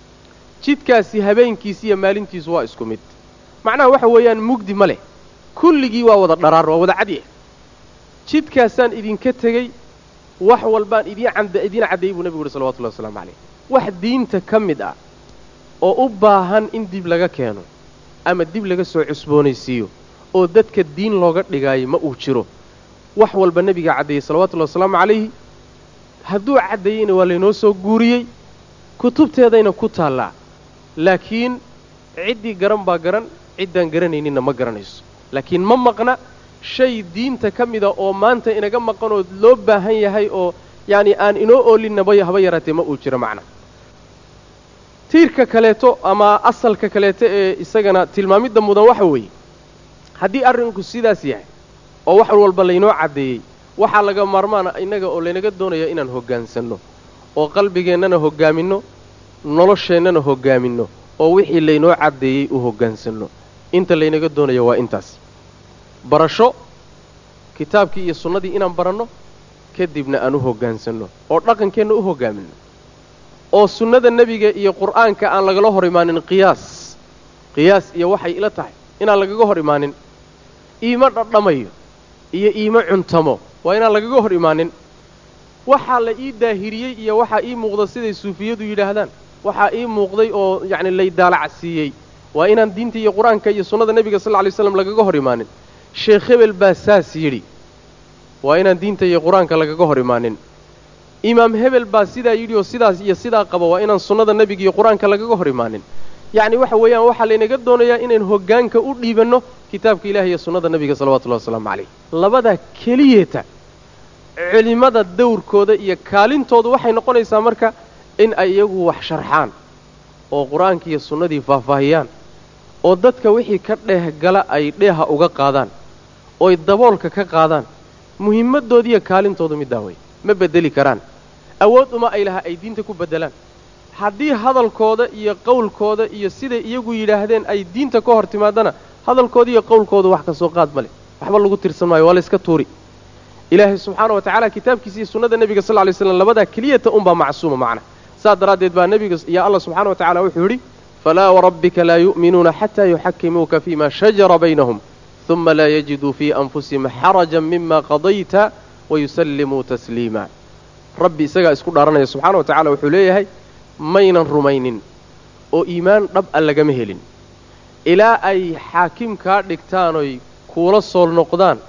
jidkaasi habeenkiisi iyo maalintiisu waa isku mid macnaha waxa weeyaan mugdi ma leh kulligii waa wada dharaar waa wada cadyah jidkaasaan idinka tegey wax walbaan idiin idiin caddeeyey buu nebigu yidhi salawatullahi wasalaamu calayh wax diinta ka mid ah oo u baahan in dib laga keeno ama dib laga soo cusboonaysiiyo oo dadka diin looga dhigaayo ma uu jiro wax walba nebigaa caddeeyey salawatullahi wasalaamu calayhi hadduu caddeeyeyna waa laynoo soo guuriyey kutubteedayna ku taallaa laakiin ciddii garan baa garan ciddaan garanayninna ma garanayso laakiin ma maqna shay diinta ka mida oo maanta inaga maqanoo loo baahan yahay oo yacni aan inoo oolinaba haba yaraatee ma uu jiro macna tiirka kaleeto ama asalka kaleeto ee isagana tilmaamidda mudan waxa weeye haddii arrinku sidaas yahay oo wax walba laynoo caddeeyey waxaa laga maarmaana innaga oo laynaga doonaya inaan hoggaansanno oo qalbigeennana hoggaaminno nolosheennana hoggaaminno oo wixii laynoo caddeeyey u hoggaansanno inta laynaga doonaya waa intaas barasho kitaabkii iyo sunnadii inaan baranno kadibna aan u hoggaansanno oo dhaqankeenna u hoggaaminno oo sunnada nebiga iyo qur'aanka aan lagala hor imaanin qiyaas qiyaas iyo waxay ila tahay inaan lagaga hor imaanin iimo dhadhamayo iyo iimo cuntamo waa inaan lagaga hor imaanin waxaa la ii daahiriyey iyo waxaa ii muuqda siday suufiyadu yidhaahdaan waxaa ii muuqday oo yacni lay daalacsiiyey waa inaan diinta iyo qur-aanka iyo sunnada nebiga sal lla lay slam lagaga hor imaanin sheekh hebel baa saas yidhi waa inaan diinta iyo qur-aanka lagaga hor imaanin imaam hebel baa sidaa yidhi oo sidaas iyo sidaa qaba waa inaan sunnada nebiga iyo qur-aanka lagaga hor imaanin yacni waxa weeyaan waxaa laynaga doonayaa inayn hoggaanka u dhiibanno kitaabka ilahi iyo sunnada nebiga salawatullahi wasalaamu calayh labadaa keliyeeta culimmada dawrkooda iyo kaalintoodu waxay noqonaysaa marka in ay iyagu wax sharxaan oo qur-aanka iyo sunnadii faahfaahiyaan oo dadka wixii ka dheeh gala ay dheeha uga qaadaan ooy daboolka ka qaadaan muhimmaddoodiiyo kaalintoodu middaa wey ma beddeli karaan awood uma ay laha ay diinta ku beddelaan haddii hadalkooda iyo qowlkooda iyo siday iyagu yidhaahdeen ay diinta ka hor timaadana hadalkooda iyo qowlkooda wax ka soo qaad ma leh waxba lagu tirsan maayo waa la iska tuuri ilaahay subxaana wa tacaala kitaabkiisa iyo sunnada nebiga sal ly slam labadaa keliyata unbaa macsuuma macna saas daraaddeed baa nebiga iyo allah subxana wa tacala wuxuu yidhi falaa warabbika laa yu'minuuna xataa yuxakimuuka fima shajara baynahum uma laa yajiduu fii anfusihim xarajan mima qadayta wayusallimuu tasliima rabbi isagaa isku dhaaranaya subxana wa tacala wuxuu leeyahay maynan rumaynin oo iimaan dhab a lagama helin ilaa ay xaakim kaa dhigtaanoy kuula sool noqdaan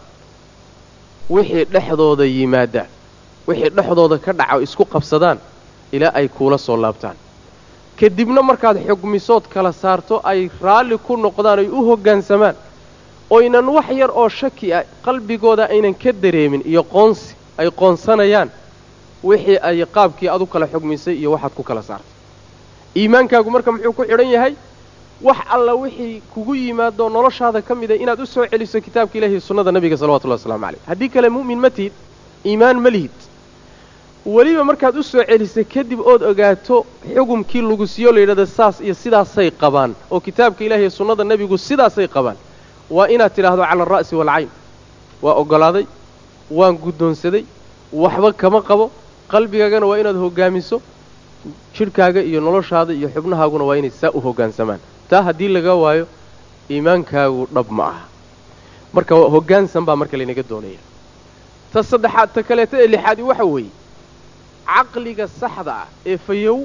wixii dhexdooda yimaada wixii dhexdooda ka dhaca isku qabsadaan ilaa ay kuula soo laabtaan kadibna markaad xugmisood kala saarto ay raalli ku noqdaan ay u hoggaansamaan oynan wax yar oo shaki ah qalbigooda aynan ka dareemin iyo qoonsi ay qoonsanayaan wixii ay qaabkii adu kala xugmisay iyo waxaad ku kala saartay iimaankaagu marka muxuu ku xidhan yahay wax alla wixii kugu yimaadoo noloshaada ka mida inaad u soo celiso kitaabka ilahi iyo sunnada nebiga salawatullahi waslamu calayh haddii kale mu'min ma tihid iimaan ma lihid weliba markaad u soo celisay kadib ood ogaato xugumkii lagu siiyo la yidhahda saas iyo sidaasay qabaan oo kitaabka ilahi iyo sunnada nebigu sidaasay qabaan waa inaad tidhaahdo cala alra'si waalcayn waa oggolaaday waan guddoonsaday waxba kama qabo qalbigaagana waa inaad hoggaamiso jidhkaaga iyo noloshaada iyo xubnahaaguna waa inay saa u hoggaansamaan taa haddii laga waayo iimaankaagu dhab ma aha marka hoggaansan baa marka laynaga doonaya ta saddexaad ta kaleeta ee lixaadi waxa weeye caqliga saxda ah ee fayow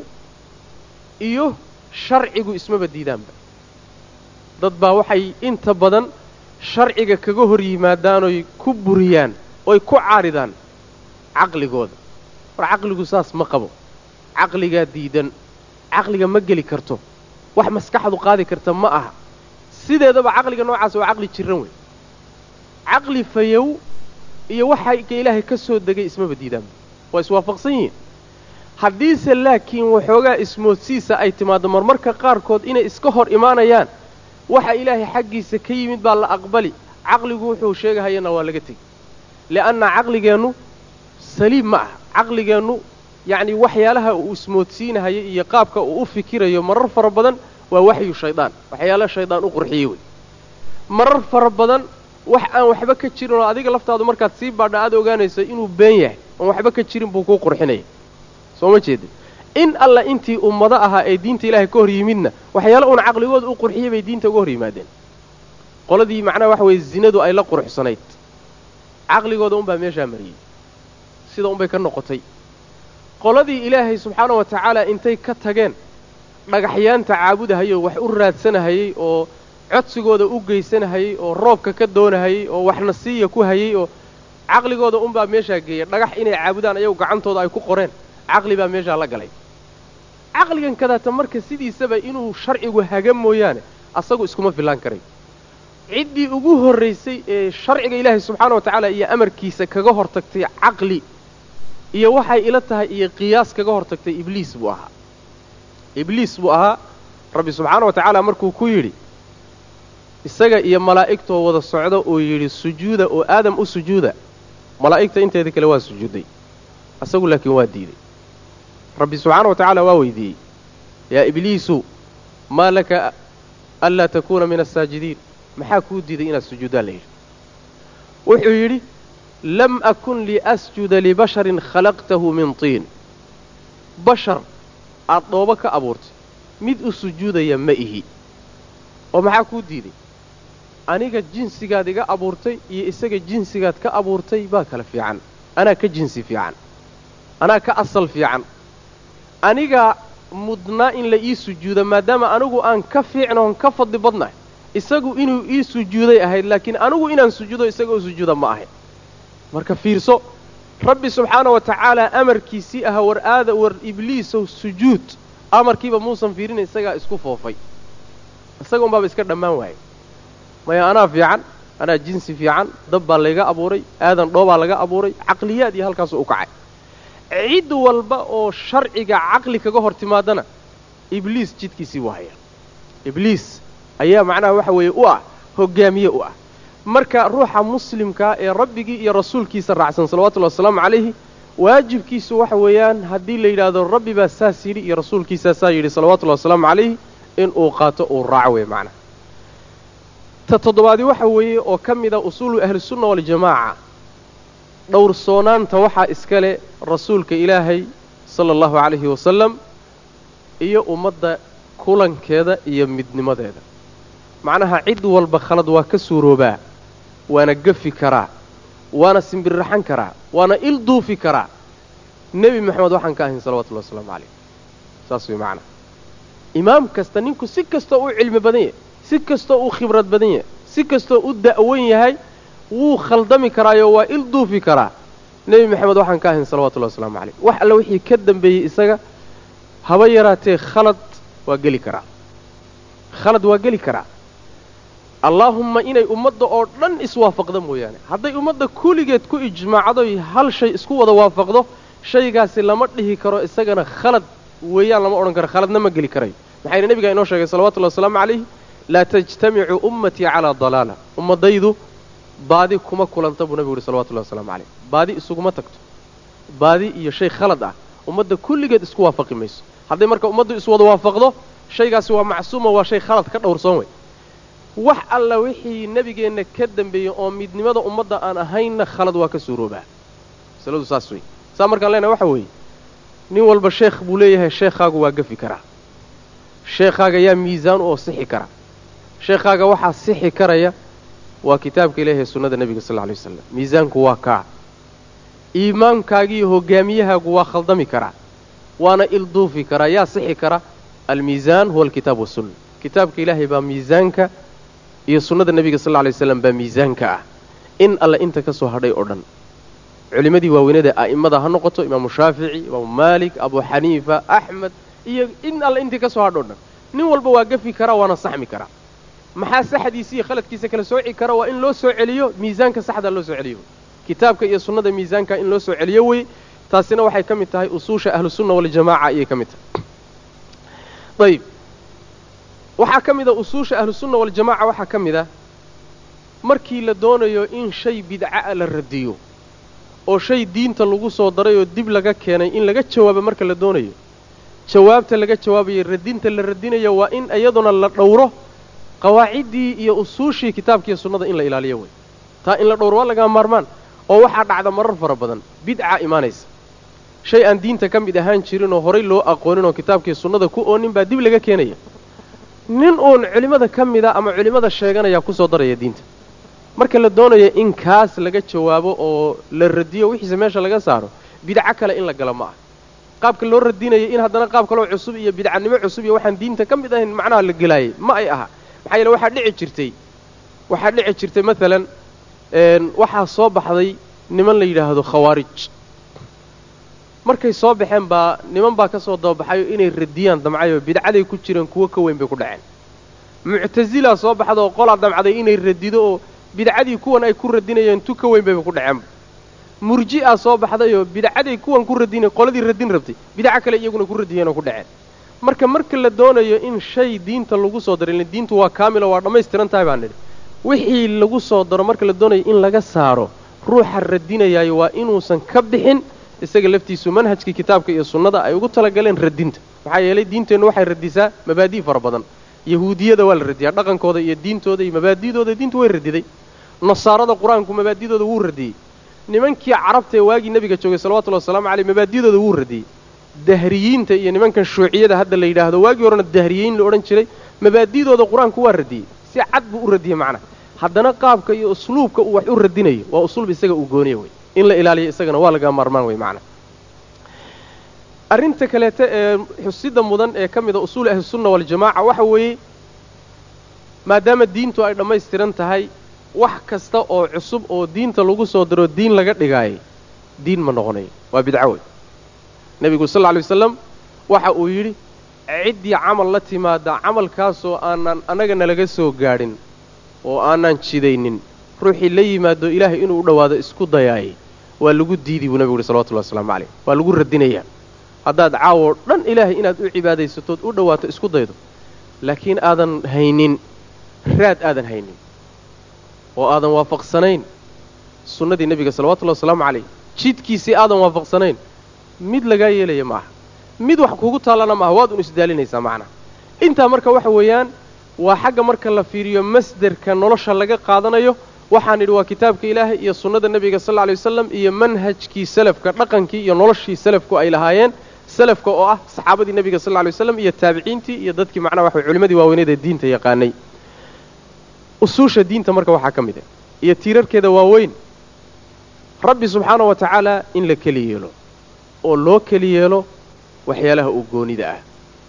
iyo sharcigu ismaba diidaanba dad baa waxay inta badan sharciga kaga hor yimaadaanoy ku buriyaan oy ku caaridaan caqligooda war caqligu saas ma qabo caqligaa diidan caqliga ma geli karto wax maskaxdu qaadi karta ma aha sideedaba caqliga noocaas waa caqli jiran wey caqli fayow iyo waxayka ilaahay ka soo degay ismaba diidaanba waa iswaafaqsan yihiin haddiise laakiin waxoogaa ismoodsiisa ay timaaddo marmarka qaarkood inay iska hor imaanayaan waxa ilaahay xaggiisa ka yimid baa la aqbali caqligu wuxuu sheegahayana waa laga tegi li'anna caqligeennu saliim ma aha caqligeennu yacnii waxyaalaha uu ismoodsiinahayo iyo qaabka uu u fikirayo marar fara badan waa waxyu shaydaan waxyaalaha shaydaan u qurxiyey wey marar fara badan wax aan waxba ka jirin oo adiga laftaadu markaad sii baadha aad ogaanayso inuu been yahay oon waxba ka jirin buu kuu qurxinaya soo ma jeedin in alla intii ummado ahaa ee diinta ilaahay ka hor yimidna waxyaala uuna caqligooda u qurxiyey bay diinta uga hor yimaadeen qoladii macnaha waxa weeye zinadu ay la quruxsanayd caqligooda unbaa meeshaa mariyey sida unbay ka noqotay qoladii ilaahay subxaana wa tacaala intay ka tageen dhagaxyaanta caabudahayoo wax u raadsanahayey oo codsigooda u geysanahayey oo roobka ka doonahayey oo waxna siiya ku hayey oo caqligooda unbaa meeshaa geeyay dhagax inay caabudaan ayagu gacantooda ay ku qoreen caqli baa meeshaa la galay caqligan kadaata marka sidiisaba inuu sharcigu haga mooyaane asagu iskuma fillaan karay ciddii ugu horraysay ee sharciga ilaahay subxaana wa tacaala iyo amarkiisa kaga hortagtay caqli iyo waxay ila tahay iyo qiyaas kaga hortagtay ibliis buu ahaa ibliis buu ahaa rabbi subxaana wa tacaala markuu ku yidhi isaga iyo malaa'igtoo wada socda oo yidhi sujuuda oo aadam u sujuuda malaa'igta inteeda kale waa sujuudday asagu laakiin waa diiday rabbi subxaana wa tacaala waa weydiiyey yaa ibliisu maa laka anlaa takuuna min asaajidiin maxaa kuu diiday inaad sujuuddaan la yidhi wuxuu yidhi lam akun liasjuda libasharin khalaqtahu min tiin bashar aad dhoobo ka abuurtay mid u sujuudaya ma ihi oo maxaa kuu diiday aniga jinsigaad iga abuurtay iyo isaga jinsigaad ka abuurtay baa kala fiican anaa ka jinsi fiican anaa ka asal fiican anigaa mudnaa in la ii sujuudo maadaama anigu aan ka fiicnoon ka fadli badnahay isagu inuu ii sujuuday ahayd laakiin anigu inaan sujuudo isaga u sujuuda ma ahayn marka fiirso rabbi subxaana wa tacaala amarkiisii aha war aada war ibliisow sujuud amarkiiba muusan fiirina isagaa isku foofay isaga unbaaba iska dhammaan waayay maya anaa fiican anaa jinsi fiican dab baa layga abuuray aadan dhoobaa laga abuuray caqliyaad iyo halkaasuu u kacay cid walba oo sharciga caqli kaga hor timaadana ibliis jidkiisii buu hayaa ibliis ayaa macnaha waxa weeye u ah hoggaamiye u ah marka ruuxa muslimkaa ee rabbigii iyo rasuulkiisa raacsan salawatullahi wasalaamu calayhi waajibkiisu waxa weeyaan haddii la yidhaahdo rabbi baa saas yidhi iyo rasuulkiisaa saa yidhi salawatullahi wasalaamu calayhi inuu qaato uu raaco wey macnaha ta toddobaadi waxa weeye oo ka mid a usuulu ahlisunna waljamaaca dhowrsoonaanta waxaa iska leh rasuulka ilaahay sala allahu calayhi wasalam iyo ummadda kulankeeda iyo midnimadeeda macnaha cid walba khalad waa ka suuroobaa waana gafi karaa waana simbirraxan karaa waana il duufi karaa nebi moxamed waxaan ka ahayn salawatullahi wasalaamu calayh saas way macnaha imaam kasta ninku si kastoo u cilmi badan yahay si kastoo u khibrad badan yahay si kastoo u da'wan yahay wuu khaldami karaayo waa il duufi karaa nebi moxamed waxaan ka ahayn salawatullahi wasalaamu calayh wax alle wixii ka dambeeyey isaga haba yaraatee khalad waa geli karaa khalad waa geli karaa allaahumma inay ummadda oo dhan iswaafaqda mooyaane hadday ummadda kulligeed ku ijmaacdoy hal shay isku wada waafaqdo shaygaasi lama dhihi karo isagana khalad weeyaan lama odhan karo khaladna ma geli karayo maxaa yidhi nebigaa inoo sheegay salawatullahi wasalaamu calayh laa tajtamicu ummatii calaa dalaala ummaddaydu baadi kuma kulanta buu nebigu yuhi salawatullahi wasalaamu calayh baadi isuguma tagto baadi iyo shay khalad ah ummadda kulligeed isku waafaqi mayso hadday marka ummaddu iswada waafaqdo shaygaasi waa macsuuma waa shay khalad ka dhowrsoon wey wax alla wixii nebigeenna ka dambeeyey oo midnimada ummadda aan ahaynna khalad waa ka suuroobaa masaladu saas wey saa markaan leenahay waxa weeye nin walba sheekh buu leeyahay sheekhaagu waa gafi karaa sheekhaaga yaa miisaan oo sixi kara sheekhaaga waxaa sixi karaya waa kitaabka ilaahi sunnada nebiga sal lla lay wasalam miisaanku waa kaa iimaankaagiiyo hogaamiyahaagu waa khaldami karaa waana ilduufi karaa yaa sixi kara almiisaan huwa alkitaab wasunna kitaabka ilaahay baa miisaanka iyo sunnada nebiga sal lla lay waslam baa miisaanka ah in alle inta ka soo hadhay oo dhan culimmadii waaweynada a'immada ha noqoto imaamu shaafici imaamu maalik abu xaniifa axmed iyo in alle intii ka soo hadho o dhan nin walba waa gafi karaa waana saxmi karaa maxaa saxdiisa iyo khaladkiisa kala sooci kara waa in loo soo celiyo miisaanka saxdaa loo soo celiyo kitaabka iyo sunnada miisaanka in loo soo celiyo wey taasina waxay ka mid tahay usuusha ahlusunna waljamaaca ayay ka mid tahay ayib waxaa ka mid a usuusha ahlusunna waljamaaca waxaa ka mid ah markii la doonayo in shay bidca'a la radiyo oo shay diinta lagu soo daray oo dib laga keenay in laga jawaabo marka la doonayo jawaabta laga jawaabayo radinta la radinayo waa in iyaduna la dhowro qawaaciddii iyo usuushii kitaabkiiyo sunnada in la ilaaliyo wey taa in la dhowro waa lagaa maarmaan oo waxaa dhacda marar fara badan bidca imaanaysa shay aan diinta ka mid ahaan jirin oo horay loo aqoonin oo kitaabkii sunnada ku oonin baa dib laga keenaya nin uun culimmada ka mida ama culimmada sheeganayaa kusoo daraya diinta marka la doonayo in kaas laga jawaabo oo la radiyo wixiise meesha laga saaro bidco kale in la galo ma ah qaabka loo radinayo in haddana qaab kaloo cusub iyo bidcanimo cusub iyo waxaan diinta ka mid ahayn macnaha la gelaayay ma ay aha maxaa yeele waxaa dhici jirtay waxaa dhici jirtay maalan waxaa soo baxday niman la yidhaahdo khawaarij markay soo baxeen baa niman baa ka soo dababaxayo inay radiyaan damcayoo bidcaday ku jireen kuwo ka weyn bay ku dhaceen muctasilaa soo baxda oo qolaa damcday inay radido oo bidcadii kuwan ay ku radinayeen tu ka weyn bayba ku dhaceenba murji'a soo baxdayoo bidcaday kuwan ku radinay qoladii radin rabtay bidco kale iyaguna ku radiyeen oo ku dhaceen marka marka la doonayo in shay diinta lagu soo daro ila diintu waa kaamilo waa dhammaystiran tahay baan nidhi wixii lagu soo daro marka la doonayo in laga saaro ruuxa radinayaayo waa inuusan ka bixin isaga laftiisu manhajkii kitaabka iyo sunnada ay ugu talagaleen radinta maxaa yeelay diinteennu waxay radisaa mabaadi' fara badan yahuudiyada waa la radiyaa dhaqankooda iyo diintooda iyo mabaadidooda diintu way radiday nasaarada qur-aanku mabaadidooda wuu radiyey nimankii carabta ee waagii nebiga joogay salawatullhi wasalaamu caleyh mabaadidooda wuu radiyey dahriyiinta iyo nimankan shuuciyada hadda la yidhaahdo waagii horena dahriyiin la odhan jiray mabaadidooda qur-aanku waa radiyey si cad buu u radiyey macnaha haddana qaabka iyo usluubka uu wax u radinayo waa usluub isaga uu gooniya wey in la ilaaliyo isagana waa laga maarmaan wey macnaha arrinta kaleeta ee xusida mudan ee ka mida usuuli ahlisunna waljamaaca waxa weeye maadaama diintu ay dhammaystiran tahay wax kasta oo cusub oo diinta lagu soo daro diin laga dhigaayay diin ma noqonayo waa bidco wey nebigu sal lla lay wasalam waxa uu yidhi ciddii camal la timaada camalkaasoo aanan annaga nalaga soo gaadhin oo aanan jidaynin ruuxii la yimaado ilaahay inuu u dhowaado isku dayaayay waa lagu diidi buu nebigu yuhi salawatullahi waslamu calayh waa lagu radinayaa haddaad caawoo dhan ilaahay inaad u cibaadaysatood u dhowaato isku daydo laakiin aadan haynin raad aadan haynin oo aadan waafaqsanayn sunnadii nebiga salawatullahi wasalaamu calayh jidkiisii aadan waafaqsanayn mid lagaa yeelaya ma aha mid wax kugu taallana maaha waad un isdaalinaysaa macnaha intaa marka waxa weeyaan waa xagga marka la fiiriyo masderka nolosha laga qaadanayo waxaan idhi waa kitaabka ilaahay iyo sunnada nebiga sal lla lay wasalam iyo manhajkii salafka dhaqankii iyo noloshii salafku ay lahaayeen salafka oo ah saxaabadii nebiga sal lla lay waslam iyo taabiciintii iyo dadkii macnaha waxa culimadii waaweyneed ee diinta yaqaanay usuusha diinta marka waxaa ka mid ah iyo tiirarkeeda waaweyn rabbi subxaana wa tacaala in la keli yeelo oo loo keli yeelo waxyaalaha uu goonida ah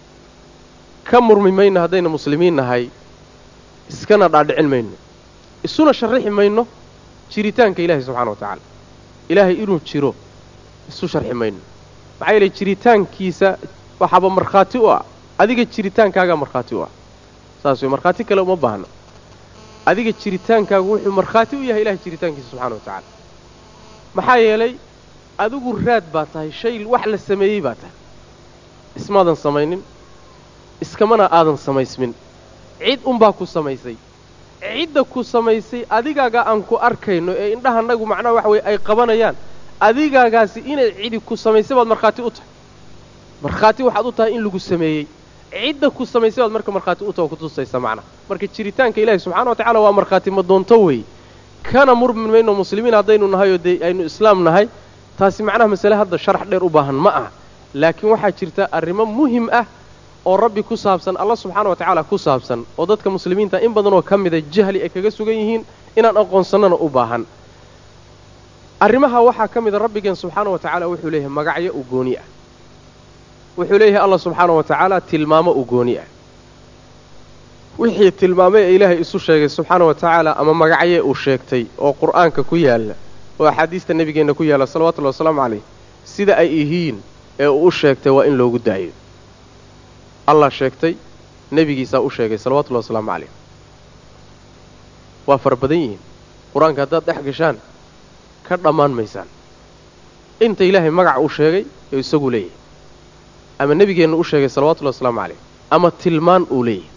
ka murmi mayno haddayna muslimiin nahay iskana dhaadhicin mayno isuna sharrixi mayno jiritaanka ilaahay subxana wa tacaala ilaahay inuu jiro isu sharxi mayno maxaa yeelay jiritaankiisa waxaaba markhaati u ah adiga jiritaankaagaa markhaati u ah saas wey markhaati kale uma baahno adiga jiritaankaagu wuxuu markhaati u yahay ilahay jiritaankiisa subxana wa tacaala maxaa yeelay adigu raad baa tahay shay wax la sameeyey baa tahay ismaadan samaynin iskamana aadan samaysmin cid unbaa ku samaysay cidda ku samaysay adigaagaa aan ku arkayno ee indhahanagu macnaha waxa weye ay qabanayaan adigaagaasi inay cidi ku samaysay baad markhaati u tahay markhaati waxaad u tahay in lagu sameeyey cidda ku samaysay baad marka markhaati u taha kutusaysa macnaha marka jiritaanka ilaahi subxana wa tacala waa markhaati ma doonto wey kana murmin mayno muslimiin haddaynu nahay oo dee aynu islaam nahay taasi macnaha masale hadda sharax dheer u baahan ma aha laakiin waxaa jirta arrimo muhim ah oo rabbi ku saabsan alla subxaana wa tacaala ku saabsan oo dadka muslimiinta in badanoo ka mida jahli ay kaga sugan yihiin inaan aqoonsannana u baahan arrimaha waxaa ka mida rabbigeen subxaana wa tacaala wuxuu leeyahay magacyo u gooni ah wuxuu leeyahay allah subxaana wa tacaala tilmaamo u gooni ah wixii tilmaamay ee ilaahay isu sheegay subxaana wa tacaala ama magacyee uu sheegtay oo qur'aanka ku yaalla oo axaadiista nebigeenna ku yaalla salawatullahi wasalaamu calayh sida ay yihiin ee uu u sheegtay waa in loogu daayo allah sheegtay nebigiisaa u sheegay salawatullahi wasalaamu calayh waa fara badan yihiin qur-aanka haddaad dhex gashaan ka dhammaan maysaan inta ilaahay magac uu sheegay ee isagu leeyahay ama nebigeenna u sheegay salawatullahi wasalaamu calayh ama tilmaan uu leeyahay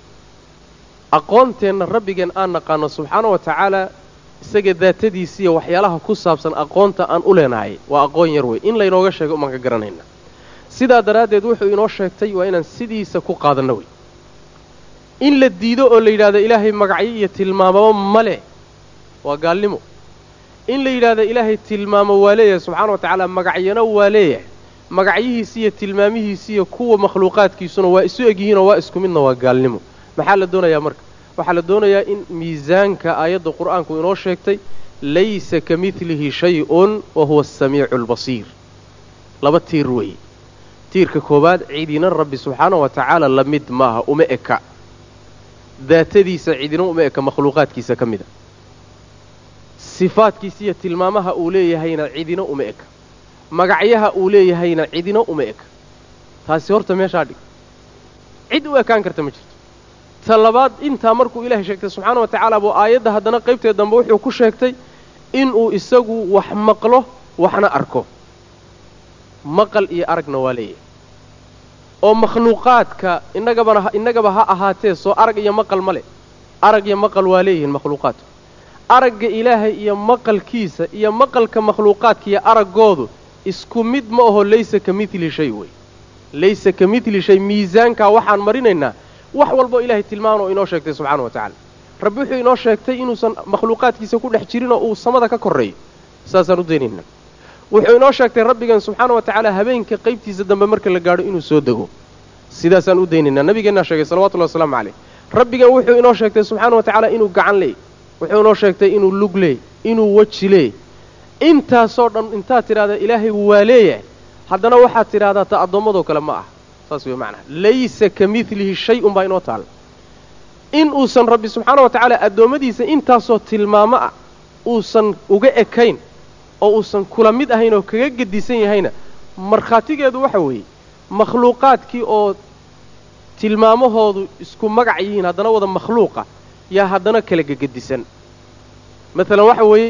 aqoonteenna rabbigeen aan naqaano subxaana wa tacaala isaga daatadiisiiyo waxyaalaha ku saabsan aqoonta aan u leenahay waa aqoon yar wey in laynooga sheegay umaan ka garanayna sidaa daraaddeed wuxuu inoo sheegtay waa inaan sidiisa ku qaadanno wey in la diido oo la yidhahdo ilaahay magacyo iyo tilmaamaba ma leh waa gaalnimo in la yidhaahdo ilaahay tilmaamo waa leeyahay subxaana wa tacaala magacyana waa leeyahay magacyihiisi iyo tilmaamihiisiiyo kuwa makhluuqaadkiisuna waa isu egyihiinoo waa isku midna waa gaalnimo maxaa la doonayaa marka waxaa la doonayaa in miisaanka aayadda qur'aanku inoo sheegtay laysa ka midlihi shay-un wa huwa asamiicu albasiir laba tiir weeye tiirka koowaad cidina rabbi subxaana wa tacaala la mid maaha uma eka daatadiisa cidina uma eka makhluuqaadkiisa ka mida sifaadkiisa iyo tilmaamaha uu leeyahayna cidina uma eka magacyaha uu leeyahayna cidina uma eka taasi horta meeshaa dhig cid u ekaan karta ma jirto ta labaad intaa markuu ilaahay sheegtay subxaana wa tacaala buu aayadda haddana qaybteed dambe wuxuu ku sheegtay inuu isagu wax maqlo waxna arko maqal iyo aragna waa leeyahay oo makhluuqaadka innagabana innagaba ha ahaatee soo arag iyo maqal ma leh arag iyo maqal waa leeyihiin makhluuqaadku aragga ilaahay iyo maqalkiisa iyo maqalka makhluuqaadka iyo araggoodu isku mid ma aho laysa ka midli shay wey laysa ka midli shay miisaankaa waxaan marinaynaa wax walboo ilaahay tilmaanoo inoo sheegtay subxaana wa tacaala rabbi wuxuu inoo sheegtay inuusan makhluuqaadkiisa ku dhex jirinoo uu samada ka korreeyo saasaan u daynaynaa wuxuu inoo sheegtay rabbigan subxaana wa tacaala habeenka qaybtiisa dambe marka la gaadho inuu soo dego sidaasaan u daynaynaa nabigeennaa sheegay salawatullahi wasalaamu calayh rabbigan wuxuu inoo sheegtay subxaana wa tacaala inuu gacan leey wuxuu inoo sheegtay inuu lug leey inuu weji leey intaasoo dhan intaad tidhahdaa ilaahay waa leeyahay haddana waxaad tidhahdaa ta addoommadoo kale ma ah saas wey macnaha laysa ka midlihi shay un baa inoo taalla in uusan rabbi subxaana wa tacaala addoommadiisa intaasoo tilmaamo ah uusan uga ekayn oo uusan kula mid ahayn oo kaga gedisan yahayna markhaatigeedu waxa weeye makhluuqaadkii oo tilmaamahoodu isku magac yihiin haddana wada makhluuqa yaa haddana kala gegedisan maalan waxa weeye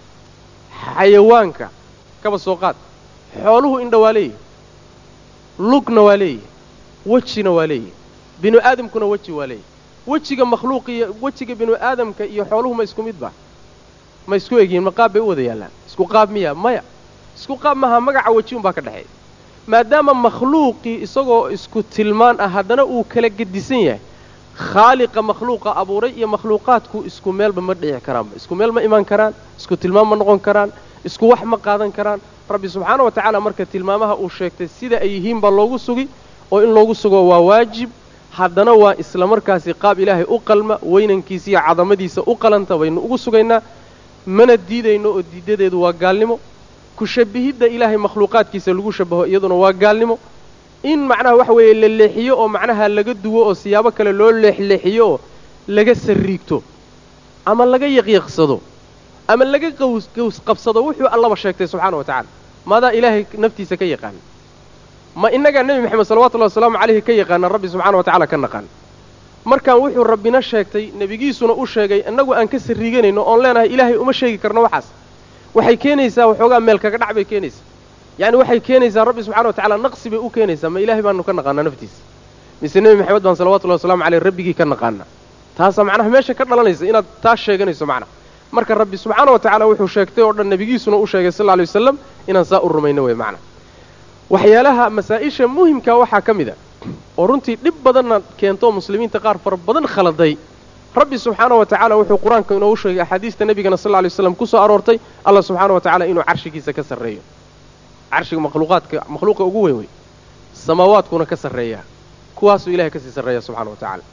xayawaanka kaba soo qaad xooluhu indha waa leeyihi lugna waa leeyihi wejina waa leeyihi binu aadamkuna weji waa leeyihi wejiga makhluuqiyo wejiga binu aadamka iyo xooluhu ma isku midba ma isku egyihiin ma qaab bay u wada yaallaan isku qaab miya maya isku qaab maha magaca weji unbaa ka dhexeeya maadaama makhluuqii isagoo isku tilmaan ah haddana uu kala gedisan yahay khaaliqa makhluuqa abuuray iyo makhluuqaadku isku meelba ma dhici karaanba isku meel ma imaan karaan isku tilmaam ma noqon karaan isku wax ma qaadan karaan rabbi subxaana wa tacaala marka tilmaamaha uu sheegtay sida ay yihiin baa loogu sugi oo in loogu sugo waa waajib haddana waa isla markaasi qaab ilaahay u qalma weynankiisa iyo cadamadiisa u qalanta baynu ugu sugaynaa mana diidayno oo diidadeedu waa gaalnimo ku shabbihidda ilaahay makhluuqaadkiisa lagu shabaho iyaduna waa gaalnimo in macnaha waxa weeye la leexiyo oo macnaha laga duwo oo siyaabo kale loo leexleexiyo oo laga sarriigto ama laga yaqyaqsado ama laga qaws qaws qabsado wuxuu allaba sheegtay subxaana wa tacaala maadaa ilaahay naftiisa ka yaqaana ma innagaa nebi moxamed salawatullahi wasalaamu calayhi ka yaqaana rabbi subxana wa tacala ka naqaan markaan wuxuu rabbina sheegtay nebigiisuna u sheegay innagu aan ka sariiganayno oon leenahay ilaahay uma sheegi karno waxaas waxay keenaysaa waxoogaa meel kaga dhac bay keenaysaa yacni waxay keenaysaa rabbi subxana wa tacala naqsi bay u keenaysaa ma ilaahay baanu ka naqaanaa naftiisa mise nebi maxamed baan salawatullahi wasalamu caleyh rabbigii ka naqaana taasaa macnaha meesha ka dhalanaysa inaad taas sheeganayso macnaha marka rabbi subxaana wa tacaala wuxuu sheegtay oo dhan nebigiisuna u sheegay sal lla alay wasalam inaan saa u rumayno wey macnaha waxyaalaha masaa-isha muhimkaa waxaa ka mid a oo runtii dhib badanna keento muslimiinta qaar fara badan khaladay rabbi subxaana wa tacaala wuxuu qur-aanka inoogu sheegay axaadiista nebigana sal lla alay waslam ku soo aroortay allah subxaana wa tacala inuu carshigiisa ka sarreeyo carshiga makhluuqaadka makhluuqa ugu weyn wey samaawaadkuna ka sarreeya kuwaasuu ilahay kasii sarreeya subxana wa tacaala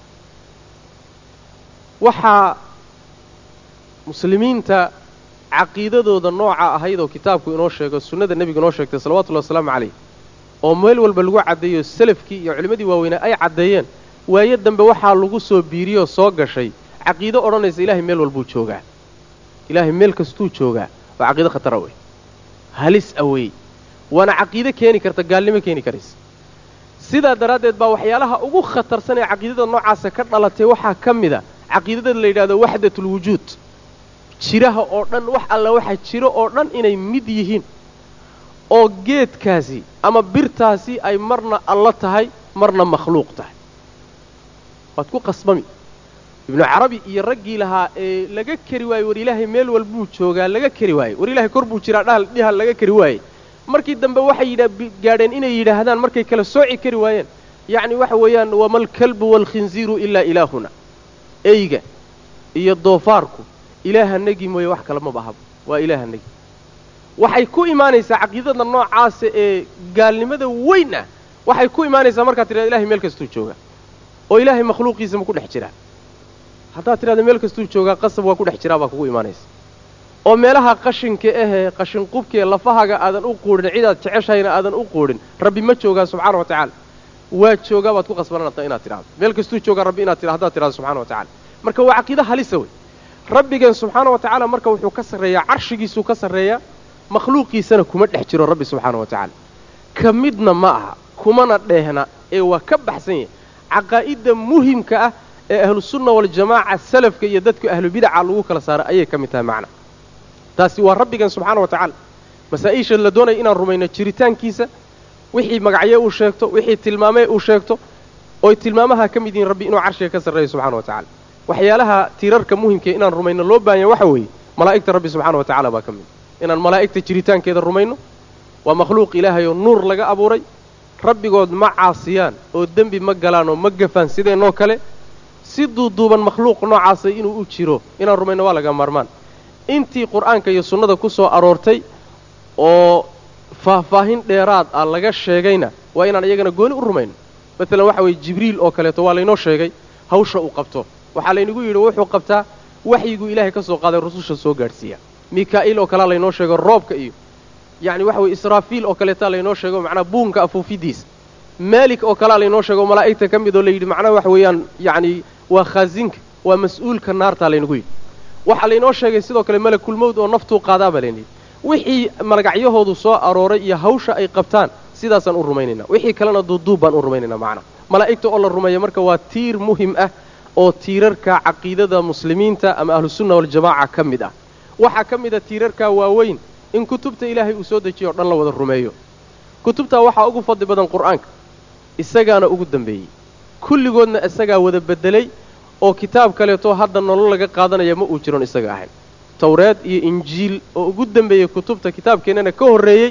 waxaa muslimiinta caqiidadooda nooca ahayd oo kitaabku inoo sheego sunnada nebigu inoo sheegtay salawatullahi wasalaamu calayh oo meel walba lagu caddeeyo salafkii iyo culimmadii waaweynaa ay caddeeyeen waayo dambe waxaa lagu soo biiriyoo soo gashay caqiido odhanaysa ilaahay meel walbuu joogaa ilaahay meel kastuu joogaa waa caqiido khatara wey halis awey waana caqiido keeni karta gaalnimo keeni karaysa sidaa daraaddeed baa waxyaalaha ugu khatarsan ee caqiidada noocaasa ka dhalatay waxaa ka mid a caqiidada la yidhahdo waxdatulwujuud jiraha oo dhan wax alla waxa jiro oo dhan inay mid yihiin oo geedkaasi ama birtaasi ay marna allo tahay marna makhluuq tahay waad ku qasbami ibnu carabi iyo raggii lahaa ee laga keri waayey war ilaahay meel walbuu joogaa laga keri waayey war ilaahay kor buu jiraa dhahal dhihal laga keri waayey markii dambe waxay yidha gaadheen inay yidhaahdaan markay kala sooci kari waayeen yacni waxa weeyaan wamalkalbu waalkhinziiru ilaa ilaahuna eyga iyo doofaarku ilaahanagii mooye wax kale maba ahaba waa ilaahanagi waxay ku imaanaysaa caqiidada noocaasa ee gaalnimada weyn ah waxay ku imaanaysaa markaad tidhahda ilahay meel kastuu joogaa oo ilaahay makhluuqiisa ma ku dhex jiraa haddaad tidhahda meel kastuu joogaa qasab waa ku dhex jiraa baa kugu imaanaysa oo meelaha qashinka ahee qashinqubkaee lafahaga aadan u quudhin cidaad jeceshahayna aadan u quudhin rabbi ma joogaa subxaana wa tacaala waa joogaa baad ku qasbananata inaad tidhahdo meel kastuu joogaa rabbi inaad tidhahdo haddaad tidhahdo subxana wa tacala marka waa caqiido halisa wey rabbigeen subxaana wa tacaala marka wuxuu ka sarreeyaa carshigiisuu ka sarreeyaa makhluuqiisana kuma dhex jiro rabbi subxaana wa tacaala ka midna ma aha kumana dheehna ee waa ka baxsan yahay caqaa'idda muhimka ah ee ahlusunna waljamaaca salafka iyo dadka ahlubidaca lagu kala saara ayay ka mid tahay macna taasi waa rabbigeen subxaana wa tacaala masaa-isha la doonaya inaan rumayno jiritaankiisa wixii magacyo uu sheegto wixii tilmaamee uu sheegto oy tilmaamaha ka mid yihiin rabbi inuu carshiga ka sarreeyo subxana wa tacala waxyaalaha tiirarka muhimkae inaan rumayno loo baahanya waxa weeye malaa'igta rabbi subxaana wa tacala baa ka mid inaan malaa'igta jiritaankeeda rumayno waa makhluuq ilaahay oo nuur laga abuuray rabbigood ma caasiyaan oo dembi ma galaan oo ma gafaan sideennoo kale si duuduuban makhluuq noocaasa inuu u jiro inaan rumayno waa laga maarmaan intii qur'aanka iyo sunnada ku soo aroortay oo faahfaahin dheeraad ah laga sheegayna waa inaan iyagana gooni u rumayno maalan waxa weeye jibriil oo kaleeto waa laynoo sheegay hawsha uu qabto waxaa laynagu yidhi wuxuu qabtaa waxyiguu ilaahay ka soo qaaday rususha soo gaadhsiiya mikaa'iil oo kalea laynoo sheego roobka iyo yacni waxa weye israafiil oo kaleetaa laynoo sheego macnaa buunka afuufidiisa maalik oo kalea laynoo sheego malaa'igta ka mid oo layidhi macnaha waxa weeyaan yacni waa khaasinka waa mas-uulka naartaa laynagu yidhi waxaa laynoo sheegay sidoo kale malakulmowd oo naftuu qaadaa baa laynayidhi wixii magacyahoodu soo arooray iyo hawsha ay qabtaan sidaasaan u rumaynaynaa wixii kalena duuduub baan u rumaynaynaa macnaha malaa'igta oo la rumeeya marka waa tiir muhim ah oo tiirarka caqiidada muslimiinta ama ahlusunna waljamaaca ka mid ah waxaa ka mid a tiirarkaa waaweyn in kutubta ilaahay uu soo dejiyo o dhan la wada rumeeyo kutubtaa waxaa ugu fadli badan qur'aanka isagaana ugu dambeeyey kulligoodna isagaa wada beddelay oo kitaab kaleeto hadda nolol laga qaadanaya ma uu jiron isaga ahayn tawreed iyo injiil oo ugu dembeeyey kutubta kitaabkeennana ka horreeyey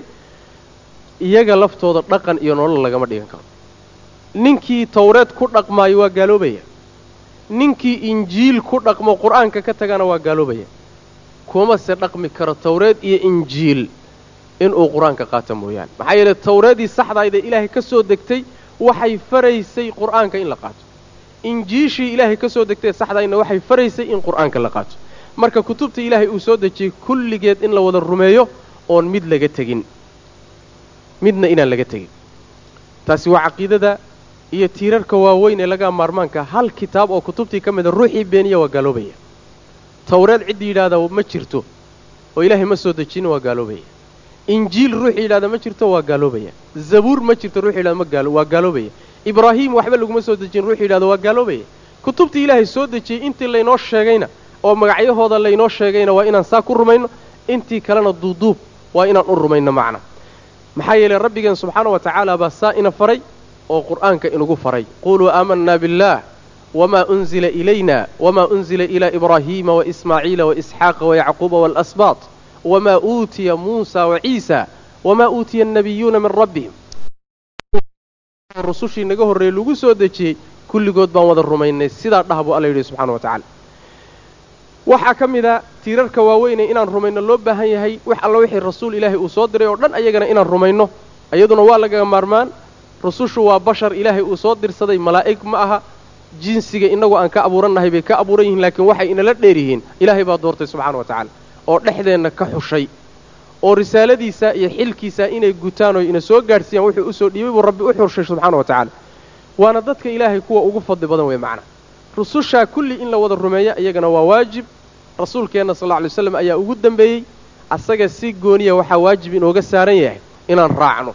iyaga laftooda dhaqan iyo nolol lagama dhigan karo ninkii tawreed ku dhaqmaayo waa gaaloobaya ninkii injiil ku dhaqmo qur'aanka ka tagana waa gaaloobaya kuma se dhaqmi karo tawreed iyo injiil inuu qur-aanka qaato mooyaane maxaa yeele tawreedii saxdaayda ilaahay ka soo degtay waxay faraysay qur'aanka in la qaato injiishii ilaahay ka soo degtay saxdaayna waxay faraysay in qur'aanka la qaato marka kutubta ilaahay uu soo dejiyey kulligeed in la wada rumeeyo oon mid laga tegin midna inaan laga tegin taasi waa caqiidada iyo tiirarka waaweyn ee laga maarmaanka hal kitaab oo kutubtii ka mida ruuxii beeniya waa gaaloobaya tawreed ciddii yidhaahdaa ma jirto oo ilaahay ma soo dejinin waa gaaloobaya injiil ruux yidhahda ma jirto waa gaaloobaya zabuur ma jirto ruux yidhahda ma gaalo waa gaaloobaya ibraahim waxba laguma soo dejin ruux yidhahda waa gaaloobaya kutubtii ilaahay soo dejiyey intii laynoo sheegayna oo magacyahooda laynoo sheegayna waa inaan saa ku rumayno intii kalena duuduub waa inaan u rumayno macna maxaa yeelay rabbigeen subxaana wa tacaala baa saa ina faray oo qur'aanka inugu faray quluu aamanaa biاllah wma unzila ilayna wma unzila ilaa ibraahiima waismaaciila waisxaaqa wayacquuba waalasbaat wma uutiya muusa waciisa wma uutiya annabiyuuna min rabbihim rusushii naga horreeyey lagu soo dejiyey kulligood baan wada rumaynay sidaa dhah buu alla yidhi subxana wa tacala waxaa ka mid a tiirarka waaweynee inaan rumayno loo baahan yahay wax alla wixii rasuul ilaahay uu soo diray oo dhan ayagana inaan rumayno iyaduna waa lagaga maarmaan rusushu waa bashar ilaahay uu soo dirsaday malaa'ig ma aha jinsiga innagu aan ka abuurannahay bay ka abuuran yihiin laakiin waxay inala dheer yihiin ilaahay baa doortay subxana wa tacaala oo dhexdeenna ka xushay oo risaaladiisa iyo xilkiisa inay gutaan oo ina soo gaadhsiiyaan wuxuu usoo dhiibay buu rabbi u xushay subxaana wa tacaala waana dadka ilaahay kuwa ugu fadli badan wey macna rusushaa kulli in la wada rumeeya iyagana waa waajib rasuulkeenna sal alla alay waslam ayaa ugu dembeeyey asaga si gooniya waxaa waajib inooga saaran yahay inaan raacno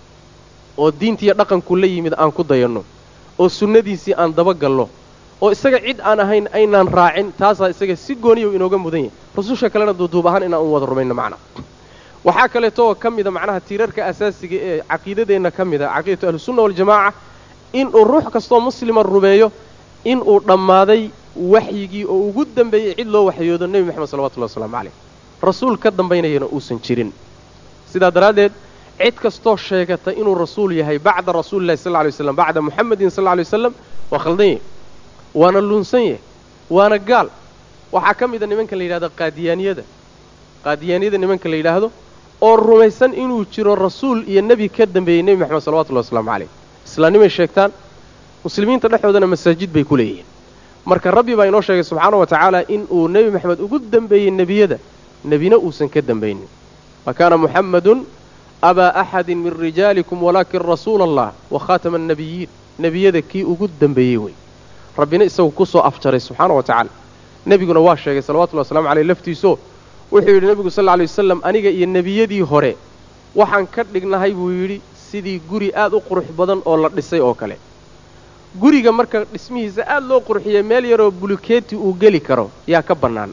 oo diintiiyo dhaqanku la yimid aan ku dayanno oo sunnadiisii aan dabagalno oo isaga cid aan ahayn aynaan raacin taasaa isaga si gooniya u inooga mudan yahay rususha kalena duuduub ahaan inaan u wada rumayno macna waxaa kaleeto oo ka mida macnaha tiirarka asaasiga ee caqiidadeenna ka mida caqiidatu ahlusunna waljamaaca inuu ruux kastoo muslima rumeeyo inuu dhammaaday waxyigii oo ugu dembeeyey cid loo waxyoodo nebi moxamed salawatullahi wasalaamu calayh rasuul ka dambaynayana uusan jirin sidaa daraaddeed cid kastoo sheegata inuu rasuul yahay bacda rasuulillahi sal ly waslam bacda muxamedin sal ly waslam waa khaldan yahy waana luunsan yahy waana gaal waxaa ka mida nimanka la yidhahdo qaadiyaaniyada qaadiyaaniyada nimanka la yidhaahdo oo rumaysan inuu jiro rasuul iyo nebi ka dambeeyey nebi moxamed salawatullahi wasalaamu calayh islaamnimay sheegtaan muslimiinta dhexdoodana masaajid bay ku leeyihiin marka rabbi baa inoo sheegay subxaana wa tacaala in uu nebi moxamed ugu dembeeyey nebiyada nebina uusan ka dembaynin wa kaana muxammadun abaa axadin min rijaalikum walaakin rasuula allah wa khaatama annabiyiin nebiyada kii ugu dembeeyey wey rabbina isagu ku soo afjaray subxaana wa tacaala nebiguna waa sheegay salawatullahi waslamu caleyh laftiisoo wuxuu yidhi nebigu sal lla lay wasalam aniga iyo nebiyadii hore waxaan ka dhignahay buu yidhi sidii guri aad u qurux badan oo la dhisay oo kale guriga marka dhismihiisa aad loo qurxiyey meel yaroo bulukeeti uu geli karo yaa ka bannaan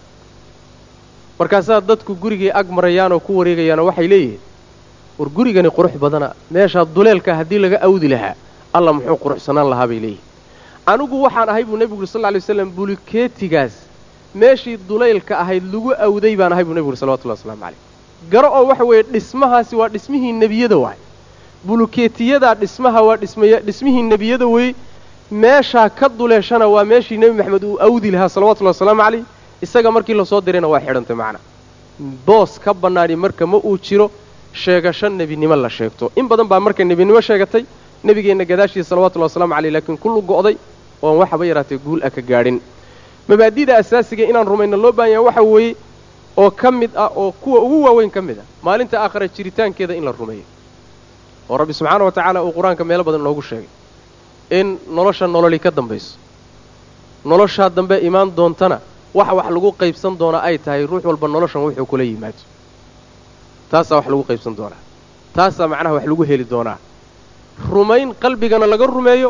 markaasaa dadku gurigay ag marayaan oo ku wareegayaanoo waxay leeyihiin war gurigani qurux badana meeshaa duleelka haddii laga awdi lahaa alla muxuu quruxsanaan lahaa bay leeyihin anigu waxaan ahay buu nebigu yuri sal ly waslam bulukeetigaas meeshii duleylka ahayd lagu awday baan ahay buu nebigu yuri salawatullahi waslamu calayh garo oo waxa weeye dhismahaasi waa dhismihii nebiyada waay bulukeetiyadaa dhismaha waa dhismaya dhismihii nebiyada weeye meeshaa ka duleeshana waa meeshii nebi maxamed uu awdi lahaa salawatullahi wasalaamu calayh isaga markii lasoo dirayna waa xidhantay macna boos ka bannaani marka ma uu jiro sheegasho nebinimo la sheegto in badan baa marka nebinimo sheegatay nebigeenna gadaashiisa salawatullahi waslamu caleyh laakiin kullu go'day oon waxaba yaraatee guul ah ka gaadhin mabaadida asaasiga inaan rumayno loo baahan yahay waxa weeye oo ka mid ah oo kuwa ugu waaweyn ka mid ah maalinta aakhira jiritaankeeda in la rumeeyo oo rabbi subxaana wa tacaala uu qur-aanka meelo badan inoogu sheegay in nolosha nololi ka dambayso noloshaa dambe imaan doontana waxa wax lagu qaybsan doonaa ay tahay ruux walba noloshan wuxuu kula yimaado taasaa wax lagu qaybsan doonaa taasaa macnaha wax lagu heli doonaa rumayn qalbigana laga rumeeyo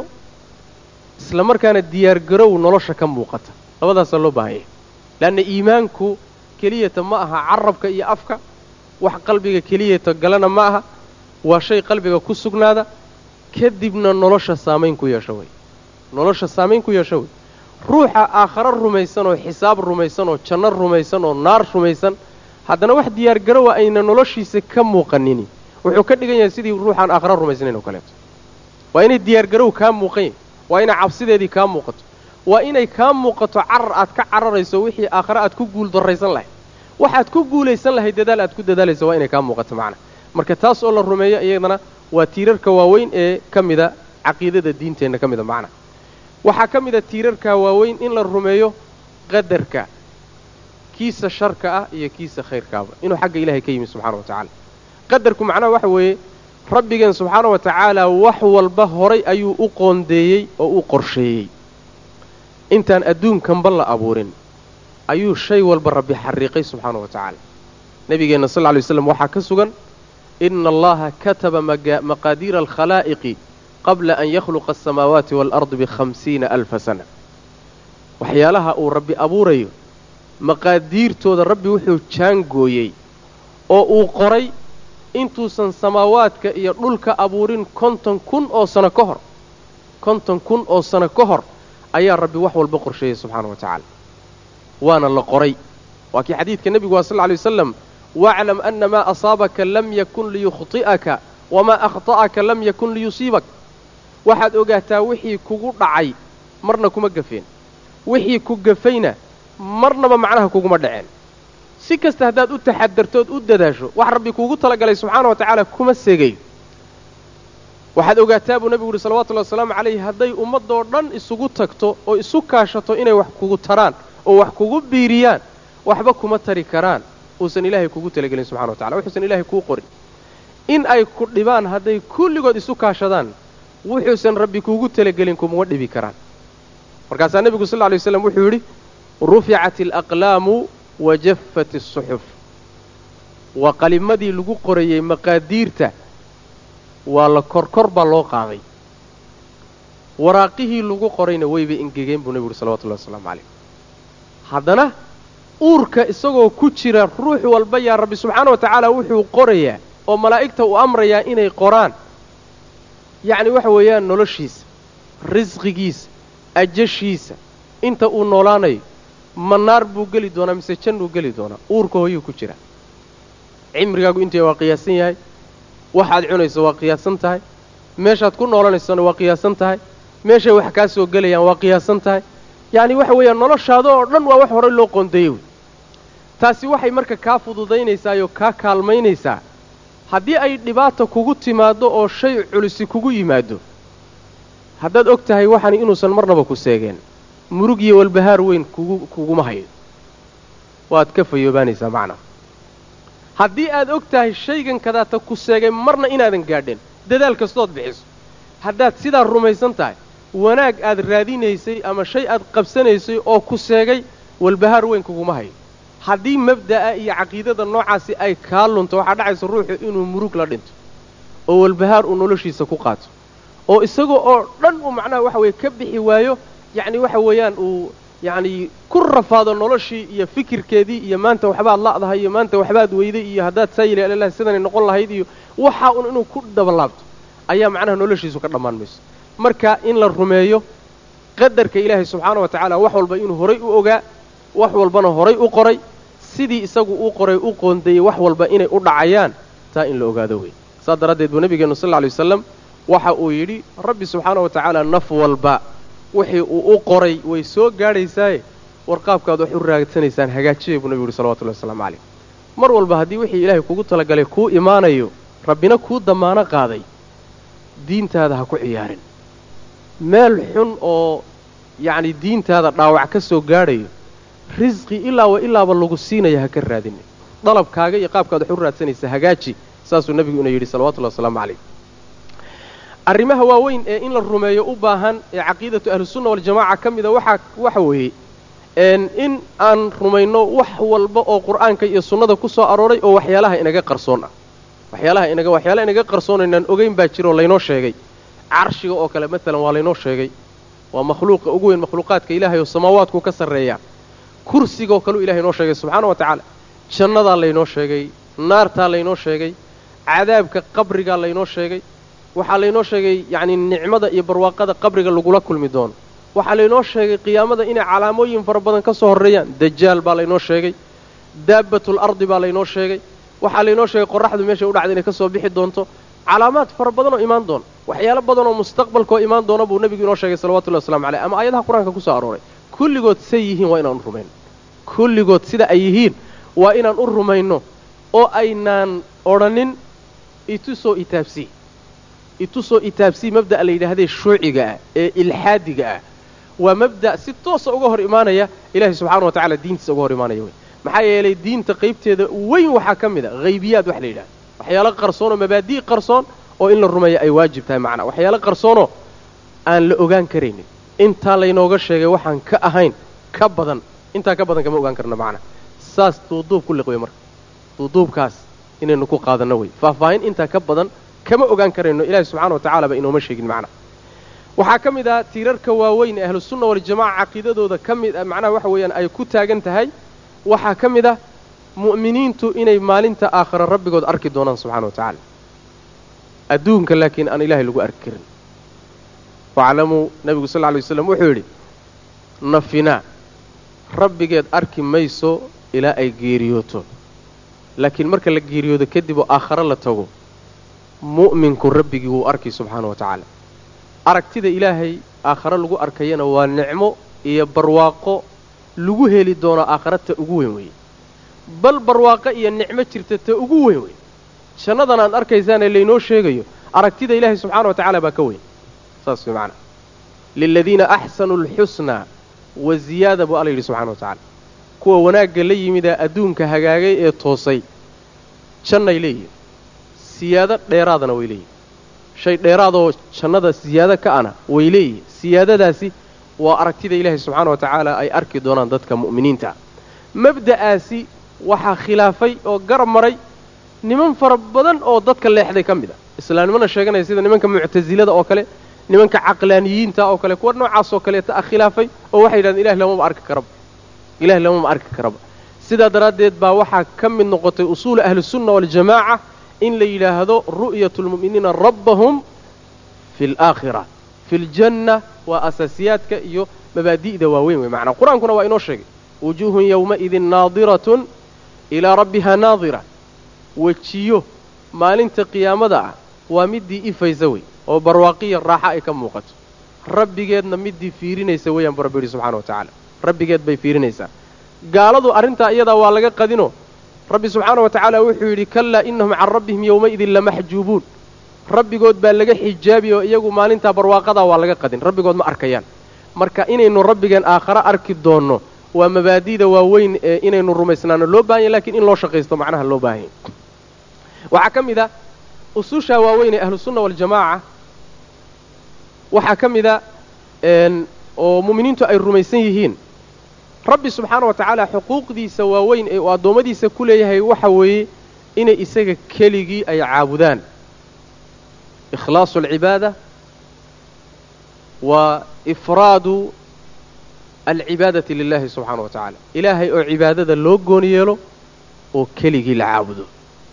isla markaana diyaargarow nolosha ka muuqata labadaasaa loo baahan yahay leanna iimaanku keliyata ma aha carabka iyo afka wax qalbiga keliyata galana ma aha waa shay qalbiga ku sugnaada kadibna nolosha saamayn ku yeesho wey nolosha saamayn ku yeesho wey ruuxa aakharo rumaysan oo xisaab rumaysan oo janno rumaysan oo naar rumaysan haddana wax diyaargarowa ayna noloshiisa ka muuqanini wuxuu ka dhigan yahay sidii ruuxaan aakharo rumaysnayn oo kaleeto waa inay diyaargarow kaa muuqan yahy waa inay cabsideedii kaa muuqato waa inay kaa muuqato carar aad ka cararayso wixii aakhare aad ku guul darraysan lahayd waxaad ku guulaysan lahayd dadaal aad ku dadaalayso waa inay kaa muuqato macna marka taas oo la rumeeyo iyadana waa tiirarka waaweyn ee ka mida caqiidada diinteenna ka mida macna waxaa ka mida tiirarka waaweyn in la rumeeyo qadarka kiisa sharka ah iyo kiisa khayrkaaba inuu xagga ilahay ka yimi subxana wa tacaala qadarku macnaha waxa weeye rabbigeen subxaana wa tacaala wax walba horay ayuu u qoondeeyey oo u qorsheeyey intaan adduunkanba la abuurin ayuu shay walba rabbi xariiqay subxaana wa tacaala nebigeenna sal lla lay waslam waxaa ka sugan ina allaha kataba maqaadiira alkhalaa'iqi qabla an yakhluqa asamaawaati waalardi bikhamsiina alfa sana waxyaalaha uu rabbi abuurayo maqaadiirtooda rabbi wuxuu jaangooyey oo uu qoray intuusan samaawaadka iyo dhulka abuurin konton kun oo sano ka hor konton kun oo sano ka hor ayaa rabbi wax walba qorsheeyey subxaana wa tacaala waana la qoray waa kii xadiidka nebigu waa sal lla alay wasalam waclam ana maa asaabaka lam yakun liyukhti'aka wamaa akhta'aka lam yakun liyusiibak waxaad ogaataa wixii kugu dhacay marna kuma gafeen wixii ku gafayna marnaba macnaha kuguma dhaceen si kasta haddaad u taxadartood u dadaasho wax rabbi kuugu talagalay subxaana wa tacaala kuma seegayo waxaad ogaataa buu nebigu yuhi salawatullahi wasalaamu calayhi hadday ummaddoo dhan isugu tagto oo isu kaashato inay wax kugu taraan oo wax kugu biiriyaan waxba kuma tari karaan uusan ilaahay kugu talagelin subxana wa tacala wuxuusan ilaahay kuu qorin in ay ku dhibaan hadday kulligood isu kaashadaan wuxuusan rabbi kuugu talagelin kumuma dhibi karaan markaasaa nebigu sal lla lay waslam wuxuu yidhi ruficat alaqlaamu wa jaffat asuxuf waa qalimadii lagu qorayey maqaadiirta waa la korkor baa loo qaaday waraaqihii lagu qorayna waybay ingegeen buu nebigu yuhi salawatullahi wasalaamu calayh haddana uurka isagoo ku jira ruux walba yaa rabbi subxaana wa tacaala wuxuu qorayaa oo malaa'igta uu amrayaa inay qoraan yacni waxa weeyaan noloshiisa risqigiisa ajashiisa inta uu noolaanayo ma naar buu geli doonaa mise jannuu geli doonaa uurka hooyuu ku jira cimrigaagu intay waa qiyaasan yahay waxaad cunayso waa qiyaasan tahay meeshaad ku noolanaysona waa qiyaasan tahay meeshay wax kaa soo gelayaan waa qiyaasan tahay yacni waxa weeyaan noloshaada oo dhan waa wax horey loo qoondeeyey wey taasi waxay marka kaa fududaynaysaayoo kaa kaalmaynaysaa haddii ay dhibaata kugu timaaddo oo shay culisi kugu yimaado haddaad og tahay waxani inuusan marnaba ku seegeen murug iyo walbahaar weyn kugu kuguma hayo waad ka fayoobaanaysaa macnaa haddii aad og tahay shaygan kadaata ku seegay marna inaadan gaadheen dadaal kastood bixiso haddaad sidaa rumaysan tahay wanaag aad raadinaysay ama shay aad qabsanaysay oo ku seegay walbahaar weyn kuguma hayo haddii mabda'a iyo caqiidada noocaasi ay kaa lunto waxaa dhacaysa ruuxu inuu murug la dhinto oo walbahaar uu noloshiisa ku qaato oo isaga oo dhan uu macnaha waxa weeye ka bixi waayo yacni waxa weeyaan uu yacni ku rafaado noloshii iyo fikirkeedii iyo maanta waxbaad la'dahay iyo maanta waxbaad weyday iyo haddaad saa yili alalah sidanay noqon lahayd iyo waxaa un inuu ku dabalaabto ayaa macnaha noloshiisu ka dhammaan mayso marka in la rumeeyo qadarka ilaahay subxaana wa tacaala wax walba inuu horay u ogaa wax walbana horay u qoray sidii isagu uu qoray u qoondeeyey wax walba inay u dhacayaan taa in la ogaado wey saas daraaddeed buu nebigeennu sal lla lay wasalam waxa uu yidhi rabbi subxaana wa tacaala naf walba wixii uu u qoray way soo gaadhaysaaye warqaabkaad wax u raadsanaysaan hagaajiyay buu nebigu yuhi salawatullahi wasalaamu calayh mar walba haddii wixii ilaahay kugu talagalay kuu imaanayo rabbina kuu dammaano qaaday diintaada ha ku ciyaarin meel xun oo yacni diintaada dhaawac ka soo gaadhayo risqi ilaa wa ilaaba lagu siinaya ha ka raadinin dalabkaaga iyo qaabkaad wax u raadsanaysa hagaaji saasuu nebigu ina yidhi salawatullahi wasalaamu calayh arrimaha waaweyn ee in la rumeeyo u baahan ee caqiidatu ahlusunna waljamaca ka mida waxaa waxa weeye in aan rumayno wax walba oo qur'aanka iyo sunnada ku soo arooray oo waxyaalaha inaga qarsoon ah waxyaalaha inaga waxyaalaha inaga qarsoon inaan ogeyn baa jiro oo laynoo sheegay carshiga oo kale maalan waa laynoo sheegay waa makhluuqa ugu weyn makhluuqaadka ilaahay oo samaawaadku ka sarreeyaa kursigaoo kaleu ilahay inoo sheegay subxaana wa tacaala jannadaa laynoo sheegay naartaa laynoo sheegay cadaabka qabrigaa laynoo sheegay waxaa laynoo sheegay yacni nicmada iyo barwaaqada qabriga lagula kulmi doono waxaa laynoo sheegay qiyaamada inay calaamooyin fara badan ka soo horreeyaan dajaal baa laynoo sheegay daabbatul ardi baa laynoo sheegay waxaa laynoo sheegay qorraxdu meeshay u dhacda inay ka soo bixi doonto calaamaad fara badan oo imaan doona waxyaalo badan oo mustaqbalkaoo imaan doona buu nebigu inoo sheegay salawatullahi waslamu caleyh ama aayadaha qur-aanka ku soo arooray kulligood say yihiin waa inaan u rumayno kulligood sida ay yihiin waa inaan u rumayno oo aynaan odhanin itusoo itaabsii itusoo itaabsii mabda'a la yidhaahdee shuuciga ah ee ilxaadiga ah waa mabda' si toosa uga hor imaanaya ilaahay subxaana wa tacala diintiisa uga hor imaanaya wey maxaa yeelay diinta qaybteeda weyn waxaa ka mid a haybiyaad wax la yidhahda waxyaalo qarsoonoo mabaadii qarsoon oo in la rumeeya ay waajib tahay macnaa waxyaalo qarsoonoo aan la ogaan karaynin intaa laynooga sheegay waxaan ka ahayn ka badan intaa ka badan kama ogaan karna macnaa saas duuduub ku liqwey marka duuduubkaas inaynu ku qaadanno wey faahfaahin intaa ka badan kama ogaan karayno ilaahi subxana wa tacala ba inooma sheegin macnaha waxaa ka mid ah tiirarka waaweyn ee ahlusunna waljamaca caqiidadooda ka mid ah macnaha waxa weeyaan ay ku taagan tahay waxaa ka mid ah mu'miniintu inay maalinta aakhira rabbigood arki doonaan subxana wa tacaala adduunka laakiin aan ilaahay lagu arki karin waclamuu nebigu sal lla lay waslam wuxuu yidhi nafinaa rabbigeed arki mayso ilaa ay geeriyooto laakiin marka la geeriyoodo kadib oo aakhare la tago mu'minku rabbigii wuu arki subxaana wa tacaala aragtida ilaahay aakhare lagu arkayana waa nicmo iyo barwaaqo lagu heli doono aakhare ta ugu weyn weeye bal barwaaqo iyo nicmo jirta ta ugu weyn wey jannadan aad arkaysaanee laynoo sheegayo aragtida ilaahay subxaana wa tacaala baa ka weyn saas way macnaa liladiina axsanuu alxusnaa wa ziyaada buu alla yidhi subxana wa tacala kuwa wanaagga la yimidaa adduunka hagaagay ee toosay jannay leeyihin siyaado dheeraadana way leeyihin shay dheeraadoo jannada siyaado ka ana way leeyihin siyaadadaasi waa aragtida ilaahay subxaana wa tacaala ay arki doonaan dadka mu'miniinta mabda'aasi waxaa khilaafay oo garab maray niman fara badan oo dadka leexday ka mid a islaamnimana sheeganaya sida nimanka muctasilada oo kale nimanka caqlaaniyiinta oo kale kuwa noocaas oo kaleeta ah khilaafay oo waxay yidhahdeen ilah lamama arki karaba ilahi lamama arki karaba sidaa daraaddeed baa waxaa ka mid noqotay usuulu ahlisunna waljamaaca in la yidhaahdo ru'yatu lmu'miniina rabbahum fi alaakhira fi ljanna waa asaasiyaadka iyo mabaadi'da waaweyn wey macnaa qur-aankuna waa inoo sheegay wujuuhun yowmaidin naadiratun ilaa rabbiha naadira wejiyo maalinta qiyaamada ah waa middii ifaysa wey oo barwaaqiya raaxa ay ka muuqato rabbigeedna middii fiirinaysa weeyaan bu rabbi yidhi subxana wa tacaala rabbigeed bay fiirinaysaa gaaladu arrintaa iyadaa waa laga qadino rabbi subxaana wa tacaala wuxuu yidhi kallaa innahum can rabbihim yowmaidin lamaxjuubuun rabbigood baa laga xijaabi oo iyagu maalintaa barwaaqadaa waa laga qadin rabbigood ma arkayaan marka inaynu rabbigeen aakhare arki doonno waa mabaadi'da waaweyn ee inaynu rumaysnaano loo bahan yahy lakiin in loo shaqaysto macnaha loo baahanya waxaa ka mid a usuushaa waaweyn ee ahlusunna waljamaaca waxaa ka mid a oo mu'miniintu ay rumaysan yihiin rabbi subxaana wa tacaala xuquuqdiisa waaweyn ee uu addoommadiisa ku leeyahay waxa weeye inay isaga keligii ay caabudaan ikhlaasu alcibaada wa ifraadu alcibaadati lilahi subxaana wa tacaala ilaahay oo cibaadada loo gooni yeelo oo keligii la caabudo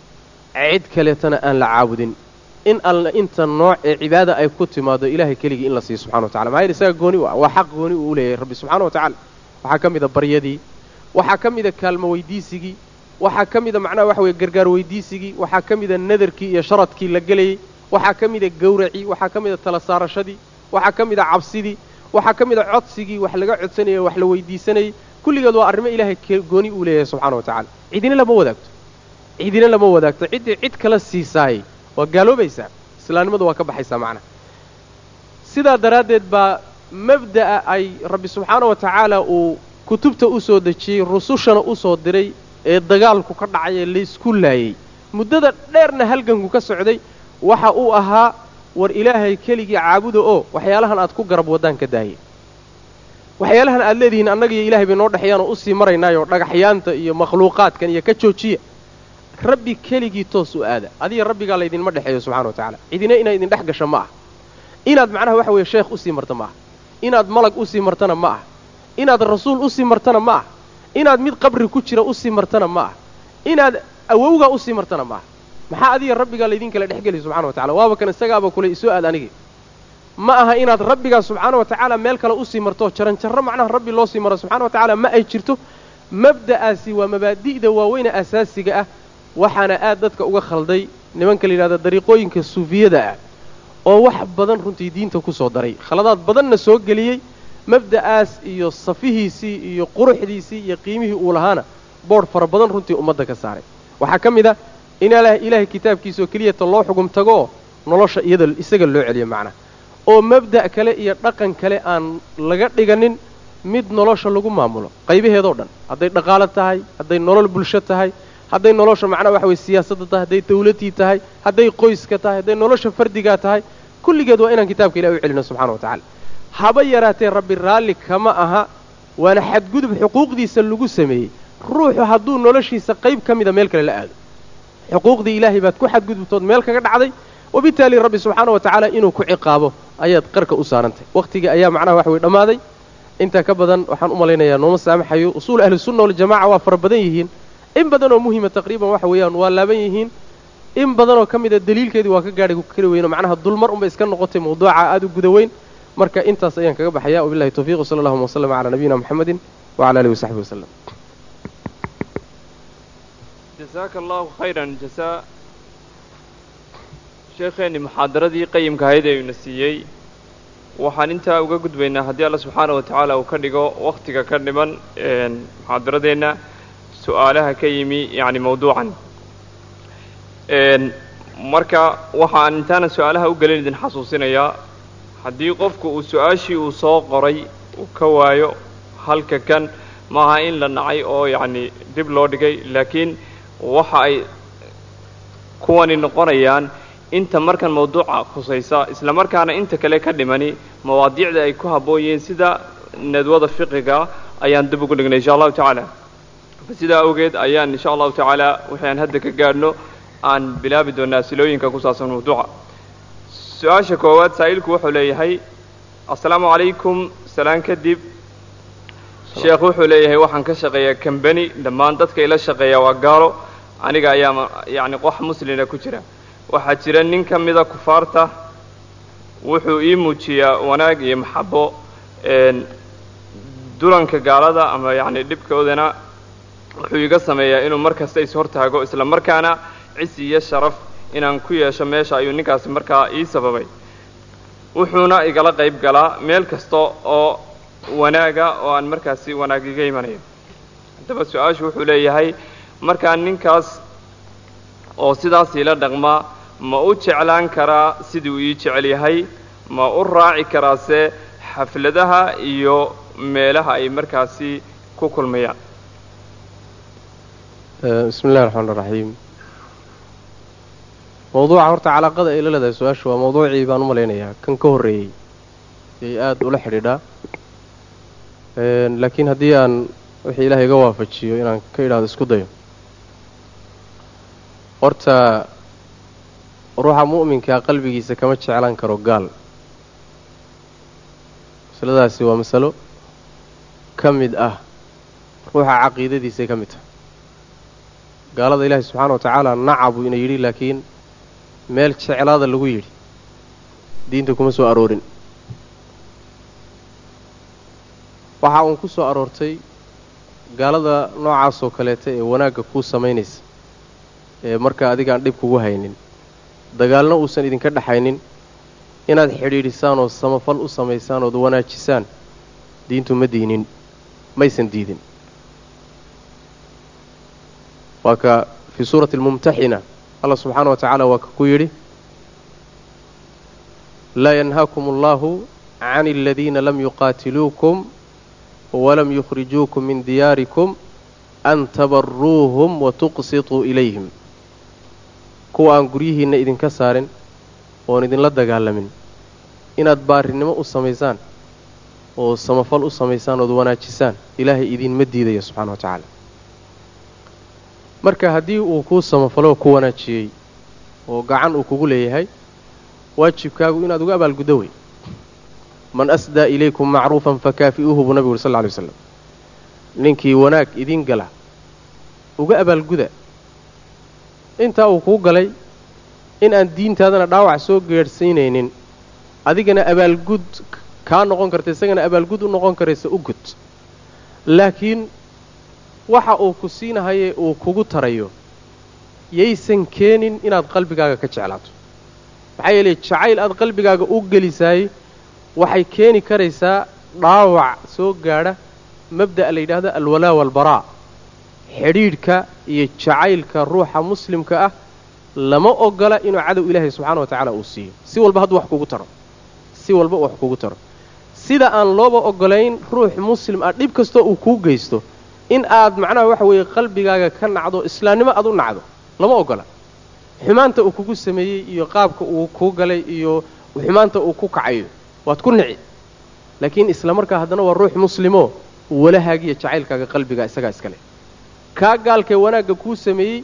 cid kaleetana aan la caabudin in alla inta nooc ee cibaada ay ku timaado ilahay keligii in la siiyo subxana wa tacala maxaa yidhi isaga gooni u ah waa xaq gooni uu u leeyahay rabbi subxana wa tacala waxaa ka mida baryadii waxaa ka mida kaalmo weydiisigii waxaa ka mida macnaha waxa weye gargaar weydiisigii waxaa ka mida nadarkii iyo sharadkii la gelayey waxaa ka mida gawracii waxaa ka mida tala saarashadii waxaa ka mida cabsidii waxaa ka mida codsigii wax laga codsanayay wax la weydiisanayay kulligeed waa arrimo ilaahay gooni uu leeyahay subxana wa tacala cidina lama wadaagto cidina lama wadaagto ciddii cid kala siisaayey waa gaaloobaysaa islaamnimadu waa ka baxaysaa macnaha sidaa daraaddeed baa mabda'a ay rabbi subxaana wa tacaala uu kutubta u soo dejiyey rusushana u soo diray ee dagaalku ka dhacay ee laysku laayey muddada dheerna halganku ka socday waxa uu ahaa war ilaahay keligii caabuda oo waxyaalahan aad ku garab waddaan ka daayay waxyaalahan aad leedihiin annagiiyo ilahay bay noo dhexeeyaan oo usii maraynaayoo dhagaxyaanta iyo makhluuqaadkan iyo ka joojiya rabbi keligii toos u aada adiga rabbigaa laydinma dhexeeyo subxana wa tacala cidina inay idin dhex gasho ma ah inaad macnaha waxa weeye sheekh usii marto ma ah inaad malag usii martana ma ah inaad rasuul usii martana ma ah inaad mid qabri ku jira usii martana ma ah inaad awowgaa usii martana ma ah maxaa adiga rabbigaa laydin kala dhexgeliya subxana wa tacala waaba kan isagaaba kule isoo aad anigi ma aha inaad rabbigaa subxaana wa tacaala meel kale usii marto jaranjarro macnaha rabbi loo sii maro subxana wa tacaala ma ay jirto mabda'aasi waa mabaadi'da waaweyne asaasiga ah waxaana aad dadka uga khalday nimanka la yidhahdo dariiqooyinka suufiyada ah oo wax badan runtii diinta ku soo daray khaladaad badanna soo geliyey mabda'aas iyo safihiisii iyo quruxdiisii iyo qiimihii uu lahaana boodh fara badan runtii ummadda ka saaray waxaa ka mid ah in ilaahay kitaabkiisa oo keliyata loo xugum tago oo nolosha iyada isaga loo celiyo macnaha oo mabda' kale iyo dhaqan kale aan laga dhiganin mid nolosha lagu maamulo qaybaheedoo dhan hadday dhaqaalo tahay hadday nolol bulsho tahay hadday nolosha macnaha waxa weye siyaasadda tahay hadday dawladdii tahay hadday qoyska tahay hadday nolosha fardigaa tahay kulligeed waa inaan kitaabka ilahi u celino subxana wa tacala haba yaraatee rabbi raalli kama aha waana xadgudub xuquuqdiisa lagu sameeyey ruuxu hadduu noloshiisa qayb ka mida meel kale la aado xuquuqdii ilaahay baad ku xadgudubtood meel kaga dhacday wabitaali rabbi subxaana wa tacaala inuu ku ciqaabo ayaad qarka u saarantay wakhtigii ayaa macnaha waxa weye dhammaaday intaa ka badan waxaan u malaynayaa nooma saamaxayo usuul ahlisunna waljamaca waa fara badan yihiin in badan oo muhima taqriiban waxa weeyaan waa laaban yihiin in badanoo ka mida daliilkeedii waa ka gaadhay kari weyno macnaha dulmar unbay iska noqotay mawduuca aada u guda weyn marka intaas ayaan kaga baxaya wabillahi tawfiiq wsala allahuma waslama calaa nabiyina muxamedin wacala alihi wasaxbihi wasalam jasaaka allahu khayran jasaa sheekheenni muxaadaradii qayimka ahayd ee uuna siiyey waxaan intaa uga gudbaynaa haddii alla subxaana wa tacaala uu ka dhigo wakhtiga ka dhiman muxaadaradeenna su-aalaha ka yimi yacni mawduucan marka waxaan intaanan su-aalaha u gelin idin xasuusinayaa haddii qofku uu su-aashii uu soo qoray uu ka waayo halka kan maaha in la nacay oo yacni dib loo dhigay laakiin waxa ay kuwani noqonayaan inta markan mawduuca khusaysa isla markaana inta kale ka dhimani mawaadiicda ay ku habboon yihiin sida nadwada fiqiga ayaan dib ugu dhignay insha allahu tacaala sidaa awgeed ayaan insha allahu tacaala wixii aan hadda ka gaadhno aan bilaabi doonaa silooyinka ku saabsan mawduuca su-aasha koowaad saa'ilku wuxuu leeyahay assalaamu calaykum salaan kadib sheekh wuxuu leeyahay waxaan ka shaqeeyaa kambani dhammaan dadka ila shaqeeya waa gaalo aniga ayaa yacni qox muslina ku jira waxaa jira nin ka mida kufaarta wuxuu ii muujiyaa wanaag iyo maxabo dulanka gaalada ama yacni dhibkoodana wuxuu iga sameeyaa inuu mar kasta is-hortaago isla markaana cisi iyo sharaf inaan ku yeesho meesha ayuu ninkaasi markaa ii sababay wuxuuna igala qayb galaa meel kasta oo wanaaga oo aan markaasi wanaag iga imanayo haddaba su-aashu wuxuu leeyahay markaa ninkaas oo sidaas iila dhaqmaa ma u jeclaan karaa sidii uu ii jecel yahay ma u raaci karaase xafladaha iyo meelaha ay markaasi ku kulmayaan bismi illahi raxmaan raxiim mawduuca horta calaaqada ay la leedahay su-aashu waa mawduucii baan u malaynayaa kan ka horreeyey yay aada ula xidhiidhaa laakiin haddii aan wixii ilaahay iga waafajiyo inaan ka idhaahdo isku dayo horta ruuxa mu'minkaa qalbigiisa kama jeclaan karo gaal masaladaasi waa masalo ka mid ah ruuxa caqiidadiisay ka mid tahay gaalada ilaahay subxaana wa tacaala nacabuu ina yidhi laakiin meel jeclaada lagu yidhi diinta kuma soo aroorin waxa uun ku soo aroortay gaalada noocaasoo kaleeta ee wanaagga kuu samaynaysa ee marka adigaan dhib kugu haynin dagaalna uusan idinka dhexaynin inaad xidhiidhisaan oo samafal u samaysaan ood wanaajisaan diintu ma diinin maysan diidin waa ka fii suurati almumtaxina allah subxaana wa tacaala waa ka ku yidhi laa yanhaakum allahu can aladiina lam yuqaatiluukum walam yukhrijuukum min diyaarikum an tabaruuhum wa tuqsituu ilayhim kuwa aan guryihiinna idinka saarin oon idinla dagaalamin inaad baarinimo u samaysaan oo samafal u samaysaan ood wanaajisaan ilaahay idinma diidaya subxana wa tacaala marka haddii uu kuu samafaloo ku wanaajiyey oo gacan uu kugu leeyahay waajibkaagu inaad uga abaalguddo wey man asdaa ilaykum macruufan fakaafi'uuhu buu nabigu uri sal lla lay waslam ninkii wanaag idiin gala uga abaalguda intaa uu kuu galay in aan diintaadana dhaawac soo geedhsiinaynin adigana abaalgud kaa noqon karta isagana abaalgud u noqon karaysa u gud laakiin waxa uu ku siinahaye uu kugu tarayo yaysan keenin inaad qalbigaaga ka jeclaato maxaa yeelay jacayl aad qalbigaaga u gelisaay waxay keeni karaysaa dhaawac soo gaadha mabda'a la yidhaahdo alwalaa waalbaraa xidhiidhka iyo jacaylka ruuxa muslimka ah lama ogola inuu cadow ilaahay subxaana wa tacaala uu siiyo si walba hadduu wax kugu taro si walba wax kugu taro sida aan looba ogolayn ruux muslim ah dhib kastoo uu kuu geysto in aad macnaha waxa weeye qalbigaaga ka nacdo islaamnimo aad u nacdo lama ogola xumaanta uu kugu sameeyey iyo qaabka uu kuu galay iyo xumaanta uu ku kacayo waad ku nici laakiin isla markaa haddana waa ruux muslimoo walahaagiiyo jacaylkaaga qalbigaa isagaa iska leh kaa gaalkee wanaagga kuu sameeyey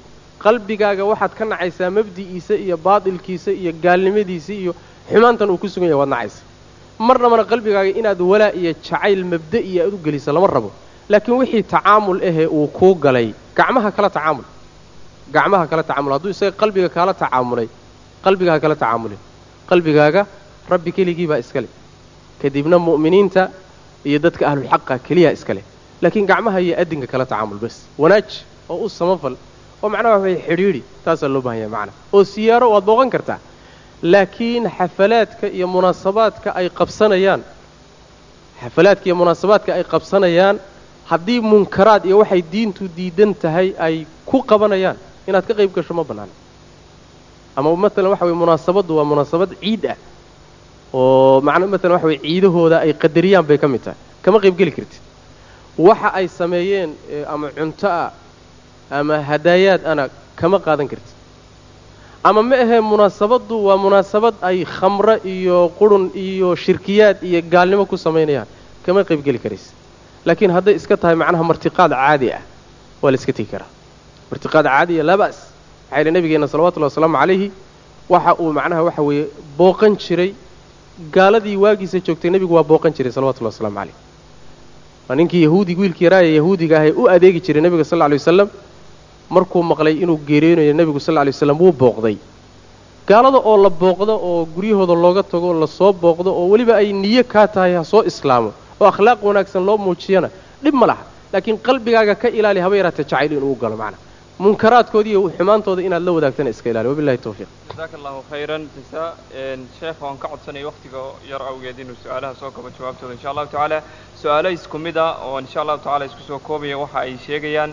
qalbigaaga waxaad ka nacaysaa mabdi'iisa iyo baatilkiisa iyo gaalnimadiisa iyo xumaantan uu ku sugan yahay waad nacaysa marnabana qalbigaaga inaad walaa iyo jacayl mabda'iya aad u gelisa lama rabo laakiin wixii tacaamul ahee uu kuu galay gacmaha kala tacaamul gacmaha kala tacaamul hadduu isaga qalbiga kaala tacaamulay qalbigaaga kala tacaamulin qalbigaaga rabbi keligii baa iska leh kadibna mu'miniinta iyo dadka ahlulxaqa keliyaa iska leh laakiin gacmaha iyo adinka kala tacaamul bas wanaaj oo u samafal oo macnaha waxay xidhiidhi taasaa loo baahan yahay macnaha oo siyaaro waad booqan kartaa laakiin xafalaadka iyo munaasabaadka ay qabsanayaan xafalaadka iyo munaasabaadka ay qabsanayaan haddii munkaraad iyo waxay diintu diidan tahay ay ku qabanayaan inaad ka qayb gasho ma bannaana ama maalan waxa weye munaasabaddu waa munaasabad ciid ah oo macna maalan waxa weye ciidahooda ay qadariyaan bay ka mid tahay kama qayb geli kartid waxa ay sameeyeen ama cunto ah ama hadaayaad ana kama qaadan kartid ama ma ahee munaasabaddu waa munaasabad ay khamro iyo qurun iyo shirkiyaad iyo gaalnimo ku samaynayaan kama qayb geli karaysa laakiin hadday iska tahay macnaha martiqaad caadi ah waa la iska tegi karaa martiqaad caadiya laa ba'as waxaa yidhi nabigeenna salawatullahi wasalaamu calayhi waxa uu macnaha waxa weeye booqan jiray gaaladii waagiisa joogtay nebigu waa booqan jiray salawatullahi waslamu calayh waa ninkii yahuudig wiilkii yaraaya yahuudiga ahee u adeegi jiray nebiga sal lla lay wasalam markuu maqlay inuu geeriyoonayo nebigu sal lla lay waslam wuu booqday gaalada oo la booqdo oo guryahooda looga tago lasoo booqdo oo weliba ay niyo kaa tahay ha soo islaamo oo akhlaaq wanaagsan loo muujiyana dhib ma laha laakiin qalbigaaga ka ilaali haba yaraatee jacayl inuu galo macna munkaraadkooda iyo xumaantooda inaad la wadaagtana iska ilaali wabillahi tawfiiq jazaaka allahu khayran jasa sheekh waan ka codsanaya wakhtiga yar awgeed inuu su-aalaha soo kabo jawaabtooda insha allahu tacaala su-aalo isku mid a oo insha allahu tacala isku soo koobaya waxa ay sheegayaan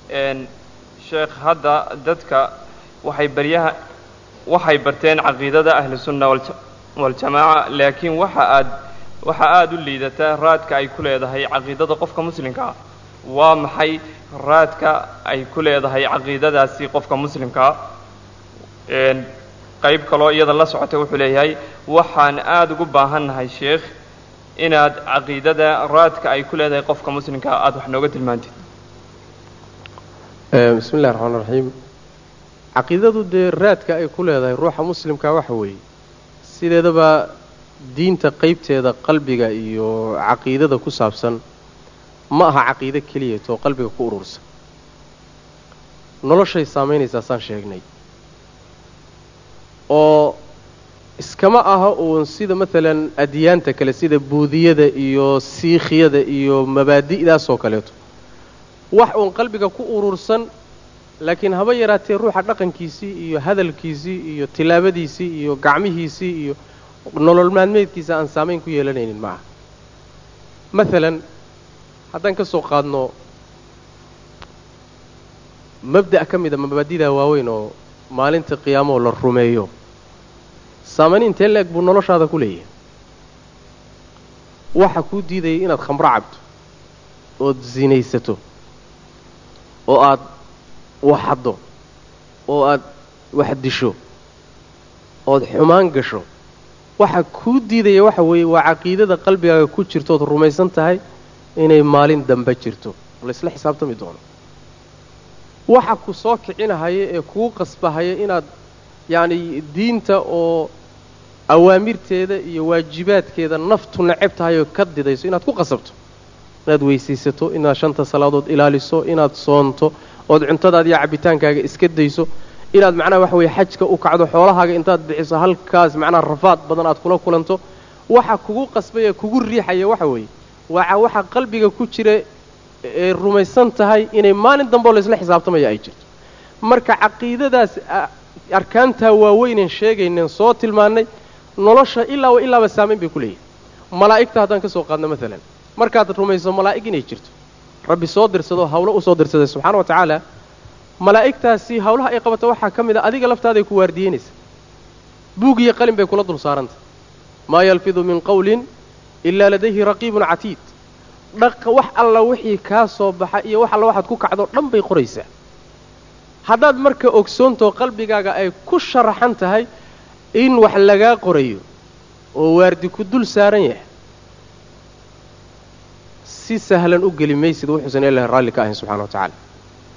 sheekh hadda dadka waxay baryaha waxay barteen caqiidada ahli sunna waljamaaca laakiin waxa aad waxa aada u liidataa raadka ay ku leedahay caqiidada qofka muslimka ah waa maxay raadka ay ku leedahay caqiidadaasi qofka muslimkaa qayb kaloo iyada la socotay wuxuu leeyahay waxaan aada ugu baahannahay sheekh inaad caqiidada raadka ay ku leedahay qofka muslimkaa aada wax nooga tilmaantid bismi illahi raxmaan raxiim caqiidadu dee raadka ay ku leedahay ruuxa muslimka waxa weeye sideedaba diinta qaybteeda qalbiga iyo caqiidada ku saabsan ma aha caqiide keliyaetoo qalbiga ku urursan noloshay saamaynaysaa saan sheegnay oo iskama aha uun sida maalan adyaanta kale sida buudiyada iyo siikhiyada iyo mabaadi'daasoo kaleeto wax uun qalbiga ku urursan laakiin haba yaraatee ruuxa dhaqankiisii iyo hadalkiisii iyo tilaabadiisii iyo gacmihiisii iyo nolol maalmeedkiisa aan saamayn ku yeelanaynin ma aha maalan haddaan ka soo qaadno mabda' ka mida mabaadidaa waaweyn oo maalinta qiyaamoo la rumeeyo saamayn intee la-eg buu noloshaada ku leeyahay waxa kuu diidayay inaad khamro cabto ood sinaysato oo aad waxaddo oo aad wax disho ood xumaan gasho waxa kuu diidaya waxa weeye waa caqiidada qalbigaaga ku jirto ood rumaysan tahay inay maalin dambe jirto laysla xisaabtami doono waxa ku soo kicinahaya ee kugu qasbahaya inaad yacni diinta oo awaamirteeda iyo waajibaadkeeda naftu neceb tahay oo ka didayso inaad ku qasabto inaad weysaysato inaad shanta salaadood ilaaliso inaad soonto ood cuntadaada iyo cabbitaankaaga iska dayso inaad macnaha waxa weeye xajka u kacdo xoolahaaga intaad bixiso halkaas macnaha rafaad badan aad kula kulanto waxa kugu qasbaya kugu riixaya waxa weeye waa waxa qalbiga ku jira ee rumaysan tahay inay maalin dambeo laysla xisaabtamaya ay jirto marka caqiidadaas arkaantaa waaweyneen sheegayneen soo tilmaannay nolosha ilaaba ilaaba saamayn bay ku leeyihin malaa'igta haddaan ka soo qaadno maalan markaad rumayso malaa'ig inay jirto rabbi soo dirsado hawlo u soo dirsaday subxaana wa tacaala malaa'igtaasi hawlaha ay qabato waxaa ka mid a adiga laftaaday ku waardiyeynaysa buug iyo qalin bay kula dul saarantah maa yalfidu min qawlin ilaa ladayhi raqiibun catiid dhaqa wax alla wixii kaa soo baxa iyo wax alla waxaad ku kacdo dhan bay qoraysaa haddaad marka ogsoontoo qalbigaaga ay ku sharaxan tahay in wax lagaa qorayo oo waardi ku dul saaran yahay si sahlan u geli maysid wuxuusan ilahi raalli ka ahayn subxana wa tacaala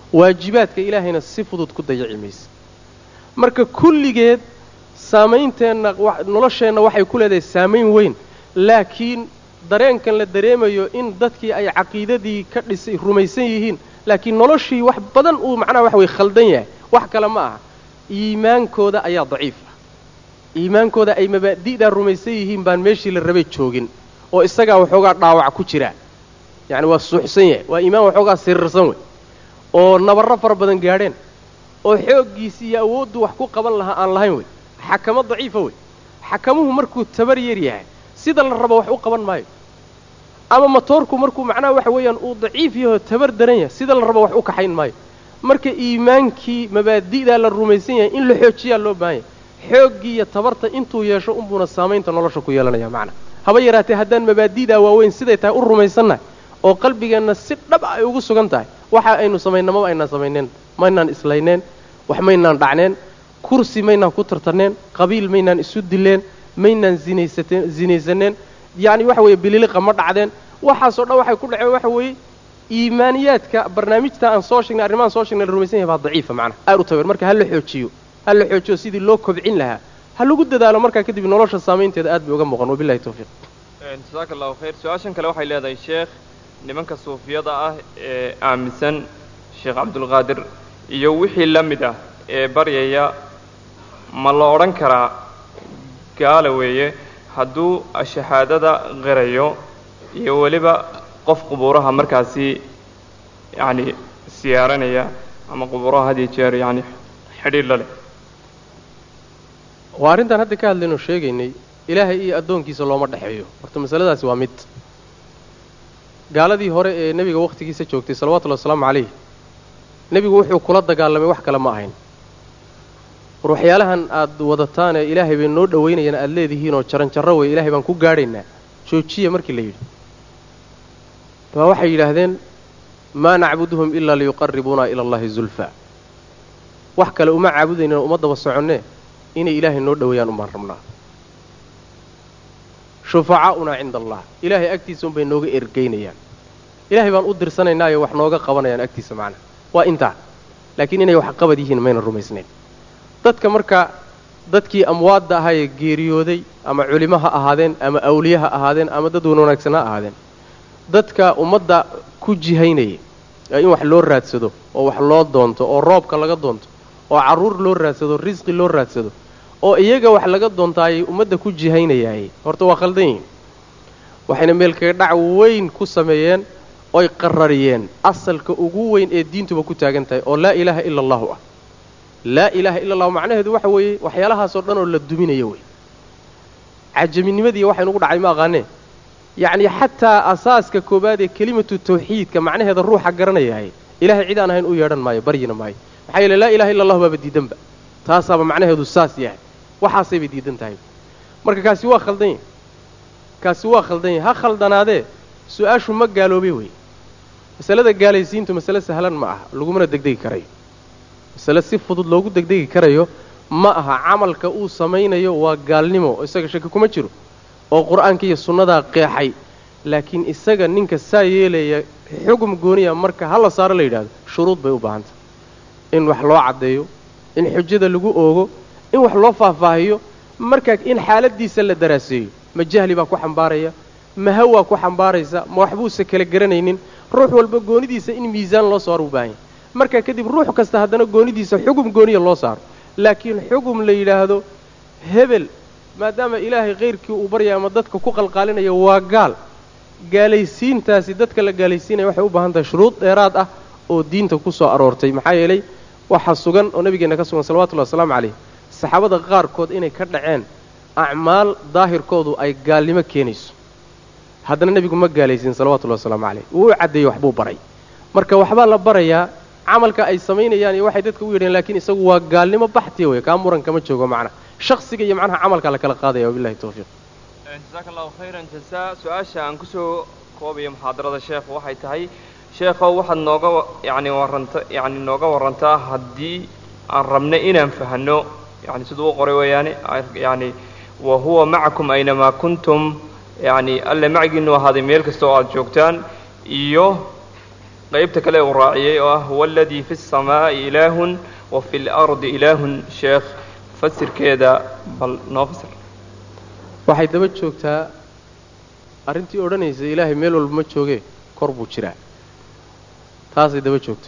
waajibaadka ilaahayna si fudud ku dayaci maysa marka kulligeed saameynteenna nolosheenna waxay ku leedahay saamayn weyn laakiin dareenkan la dareemayo in dadkii ay caqiidadii ka dhisay rumaysan yihiin laakiin noloshii wax badan uu macnaha waxa weye khaldan yahay wax kale ma aha iimaankooda ayaa daciif ah iimaankooda ay mabaadi'daa rumaysan yihiin baan meeshii la rabay joogin oo isagaa waxoogaa dhaawac ku jira yacni waa suuxsan yahay waa iimaan waxoogaa siriirsan wey oo nabarro fara badan gaadheen oo xooggiisi iyo awooddu wax ku qaban lahaa aan lahayn wey xakamo daciifa wey xakamuhu markuu tabar yar yahay sida la rabo wax u qaban maayo ama matoorku markuu macnaha waxa weeyaan uu daciif yahoo tabar daran yahay sida la rabo wax u kaxayn maayo marka iimaankii mabaadi'daa la rumaysan yahay in la xoojiyaa loo baahan yahay xooggii iyo tabarta intuu yeesho unbuuna saamaynta nolosha ku yeelanaya macna haba yaraatee haddaan mabaadi'daa waaweyn siday tahay u rumaysannahay oo qalbigeenna si dhab ah ay ugu sugan tahay waxa aynu samaynna maba aynaan samayneen maynaan islayneen wax maynaan dhacneen kursi maynaan ku tartarneen qabiil maynaan isu dileen maynaan zinaysateen zinaysaneen yacni waxa weeye bililiqa ma dhacdeen waxaasoo dhan waxay ku dhaceen waxa weeye iimaaniyaadka barnaamijta aan soo sheegnay arrimahan soo sheegnay la rumaysan yahay baa daciifa macnaha aad u tabar marka ha la xoojiyo ha la xoojiyo sidii loo kobcin lahaa ha lagu dadaalo markaa kadib nolosha saamaynteeda aad bay uga muuqan wabillahi tawfiiq jasaaka allahu khayr su-aashan kale waxay leedahay sheekh nimanka suufiyada ah ee aaminsan sheekh cabdulqaadir iyo wixii la mid ah ee baryaya ma la odhan karaa gaala weeye hadduu shahaadada qirayo iyo weliba qof qubuuraha markaasi yacni siyaaranaya ama qubuuraha had iyo jeer yacni xidhiir la leh waa arrintaan hadda ka hadlayno sheegaynay ilaahay iyo addoonkiisa looma dhexeeyo horta masaladaasi waa mid gaaladii hore ee nebiga wakhtigiisa joogtay salawatullahi wasalaamu calayh nebigu wuxuu kula dagaalamay wax kale ma ahayn war waxyaalahan aad wadataan ee ilaahay bay noo dhowaynayaan aad leedihiinoo jaranjarro wey ilaahay baan ku gaadhaynaa joojiya markii la yidhi baa waxay yidhaahdeen maa nacbuduhum ilaa liyuqarribuuna ila allahi zulfa wax kale uma caabudaynin oo uma daba soconnee inay ilaahay noo dhoweeyaan umbaan rabnaa shufacaa'unaa cinda allah ilaahay agtiisa unbay nooga ergaynayaan ilaahay baan u dirsanaynaayoo wax nooga qabanayaan agtiisa macnaha waa intaa laakiin inay wax qabad yihiin mayna rumaysnayn dadka marka dadkii amwaadda ahaa ee geeriyooday ama culimo ha ahaadeen ama awliye ha ahaadeen ama dad wan wanaagsan ha ahaadeen dadka ummadda ku jihaynaya ee in wax loo raadsado oo wax loo doonto oo roobka laga doonto oo carruur loo raadsado risqi loo raadsado oo iyaga wax laga doontaayay ummadda ku jihaynayaayey horta waa khaldan yihin waxayna meelkaga dhac weyn ku sameeyeen oy qarariyeen asalka ugu weyn ee diintuba ku taagan tahay oo laa ilaaha ila allahu ah laa ilaaha ila allahu macnaheedu waxa weeye waxyaalahaasoo dhan oo la duminayo wey cajaminimadii waxaynugu dhacay ma aqaanee yacni xataa asaaska koowaad ee kelimatu tawxiidka macnaheeda ruuxa garanayahay ilahay cid aan ahayn u yeedhan maayo baryina maayo maxaa yeele laa ilaha illa allahu baaba diidanba taasaaba macnaheedu saas yahay waxaasaybay diidan tahay marka kaasi waa khaldan yahy kaasi waa khaldan yahay ha khaldanaadee su-aashu ma gaaloobay wey masalada gaalaysiintu masale sahlan ma aha lagumana degdegi karayo masale si fudud loogu degdegi karayo ma aha camalka uu samaynayo waa gaalnimo isaga shaki kuma jiro oo qur-aanka iyo sunnadaa qeexay laakiin isaga ninka saa yeelaya xugum gooniya marka ha la saaro la yidhahdo shuruud bay u baahantah in wax loo caddeeyo in xujada lagu oogo in wax loo faahfaahiyo markaa in xaaladiisa la daraaseeyo ma jahli baa ku xambaaraya ma hawaa ku xambaaraysa ma waxbuusa kala garanaynin ruux walba goonidiisa in miisaan loo saaro u baahan yahy markaa kadib ruux kasta haddana goonidiisa xugum gooniya loo saaro laakiin xugum la yidhaahdo hebel maadaama ilaahay kayrkii uu baryaya ama dadka ku qalqaalinayo waa gaal gaalaysiintaasi dadka la gaalaysiinaya waxay u baahan tahay shuruud dheeraad ah oo diinta ku soo aroortay maxaa yeelay waxaa sugan oo nabigeenna ka sugan salawatullahi wasalaamu calayh saxaabada qaarkood inay ka dhaceen acmaal daahirkoodu ay gaalnimo keenayso haddana nebigu ma gaalaysiin salawatullahi wasalaamu calayh wuu u caddeeyey waxbuu baray marka waxbaa la barayaa camalka ay samaynayaan iyo waxay dadka u yidhaheen lakiin isagu waa gaalnimo baxtiya wey kaa muran kama joogo macna shaksiga iyo macnaha camalkaa la kala qaadaya wabillahi tawfiiq jasaaka allahu khayran jasa su-aasha aan kusoo koobayo muxaadarada sheekh waxay tahay sheekhow waxaad nooga yani warranta yani nooga warrantaa haddii aan rabno inaan fahanno yani siduu u qoray weeyaane yani wa huwa macakum aynamaa kuntum yani alle macigiinu ahaaday meel kasta oo aada joogtaan iyo qaybta kale uu raaciyey oo ah huwa aladii fi الsamaa'i ilaahun wa fi اlardi ilaahun sheekh fasirkeeda bal noo fasir waxay daba joogtaa arrintii odhanaysa ilaahay meel walba ma joogee kor buu jiraa taasay daba joogtaa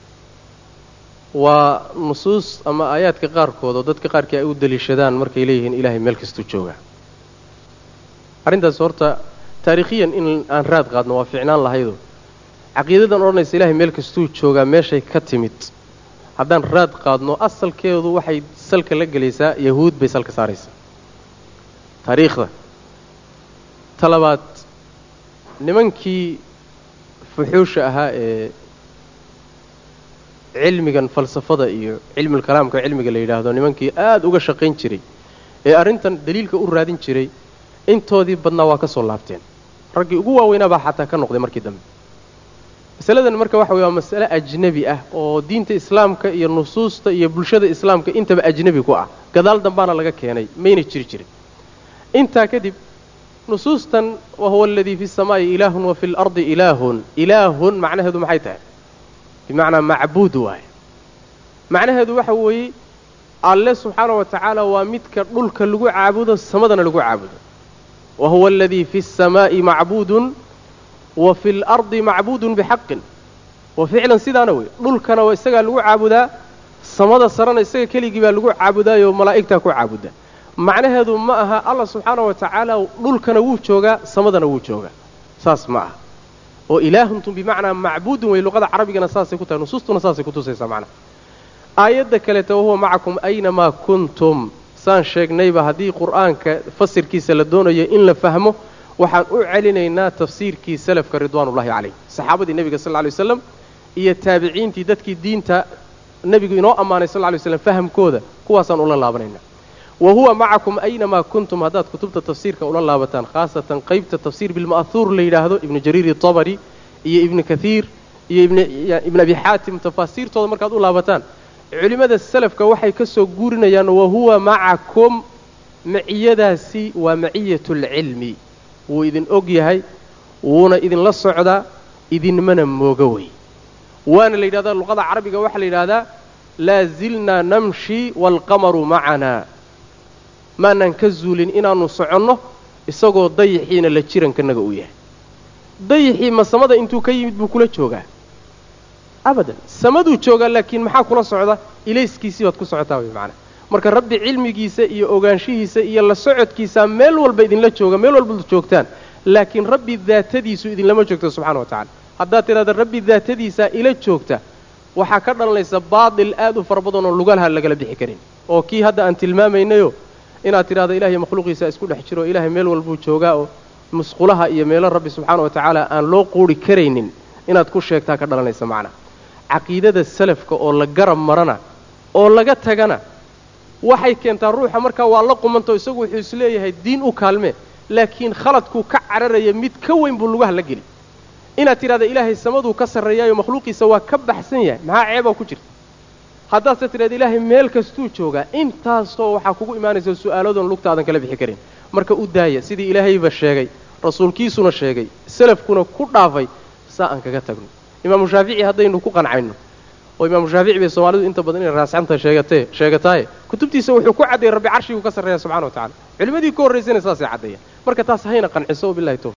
waa nusuus ama aayaadka qaarkood oo dadka qaarkii ay u daliishadaan markay leeyihiin ilaahay meel kastuu joogaa arrintaas horta taariikhiyan in aan raad qaadno waa ficnaan lahaydo caqiidadan odhanaysa ilaahay meel kastuu joogaa meeshay ka timid haddaan raad qaadno asalkeedu waxay salka la gelaysaa yahuud bay salka saaraysaa taariikhda talabaad nimankii fuxuusha ahaa ee cilmigan falsafada iyo cilmulkalaamka cilmiga la yidhaahdo nimankii aada uga shaqayn jiray ee arrintan daliilka u raadin jiray intoodii badnaa waa ka soo laabteen raggii ugu waaweynaa baa xataa ka noqday markii dambe masaladan marka waxa weye waa masale ajnebi ah oo diinta islaamka iyo nusuusta iyo bulshada islaamka intaba ajnebi ku ah gadaal dambaana laga keenay mayna jiri jirin intaa kadib nusuustan wa huwa aladii fi samaa'i ilaahun wa fi lardi ilaahun ilaahun macnaheedu maxay tahay bimacnaa macbuud waaye macnaheedu waxa weeye alle subxaana wa tacaala waa midka dhulka lagu caabudo samadana lagu caabudo wa huwa aladii fi الsamaa'i macbuudun wa fi اlardi macbuudun bixaqin wa ficlan sidaana wey dhulkana waa isagaa lagu caabudaa samada sarena isaga keligii baa lagu caabudaayoo malaa'igtaa ku caabuda macnaheedu ma aha allah subxaana wa tacaala dhulkana wuu joogaa samadana wuu joogaa saas ma aha oo ilaahuntu bimacnaa macbuudun wey luqada carabigana saasay ku tahay nusuustuna saasay ku tusaysaa macnaha aayadda kaleeta wahuwa macakum aynamaa kuntum saan sheegnayba haddii qur'aanka fasirkiisa la doonayo in la fahmo waxaan u celinaynaa tafsiirkii salafka ridwaanullahi calayh saxaabadii nebiga sal lla lay waslam iyo taabiciintii dadkii diinta nebigu inoo ammaanay sal lla lay waslam fahamkooda kuwaasaan ula laabanaynaa wa huwa macakum aynamaa kuntum haddaad kutubta tafsiirka ula laabataan khaasatan qaybta tafsiir bilma'huur la yidhaahdo ibnu jariir itabari iyo ibnu kathiir iyo ibn abi xaatim tafaasiirtooda markaad u laabataan culimmada salafka waxay ka soo guurinayaan wa huwa macakum maciyadaasi waa maciyatulcilmi wuu idin og yahay wuuna idinla socdaa idinmana mooga wey waana la yidhahdaa luqada carabiga waxaa la yidhahdaa laa zilnaa namshi waalqamaru macanaa maanaan ka zuulin inaannu soconno isagoo dayixiina la jirankanaga uu yahay dayixii ma samada intuu ka yimid buu kula joogaa abadan samaduu joogaa laakiin maxaa kula socda ilayskiisii baad ku socotaa way macnaa marka rabbi cilmigiisa iyo ogaanshihiisa iyo la socodkiisaa meel walba idinla jooga meel walbaad joogtaan laakiin rabbi daatadiisu idinlama joogto subxana wa tacala haddaad tidhahda rabbi daatadiisaa ila joogta waxaa ka dhalanaysa baatil aad u fara badan oo lugalaha lagala bixi karin oo kii hadda aan tilmaamaynayo inaad tidhahdo ilahay makhluuqiisa isku dhex jiro ilaahay meel walbuu joogaa oo musqulaha iyo meelo rabbi subxaana wa tacaala aan loo quuri karaynin inaad ku sheegtaa ka dhalanaysa macnaa caqiidada salafka oo la garab marana oo laga tagana waxay keentaa ruuxa markaa waa la qumantao isagu wuxuu isleeyahay diin u kaalmee laakiin khaladkuu ka cararaya mid ka weyn buu lugaha la geli inaad tidhahda ilaahay samaduu ka sarreeyaayo makhluuqiisa waa ka baxsan yahay maxaa ceebaa ku jirta haddaadse tidhahda ilaahay meel kastuu joogaa intaasoo waxaa kugu imaanaysa su'aaladoon lugtaadan kala bixi karin marka u daaya sidii ilaahayba sheegay rasuulkiisuna sheegay salafkuna ku dhaafay saa aan kaga tagno imaamu shaafici haddaynu ku qancayno oo imaamu shaafici bay soomaalidu inta badan inay raasxanta sheegatee sheegataaye kutubtiisa wuxuu ku caddeeyey rabbi carshiguu ka sarreeya subxana wa tacala culimmadii ka horraysayna saasay caddeeyaan marka taas hayna qanciso wabillahi towfiq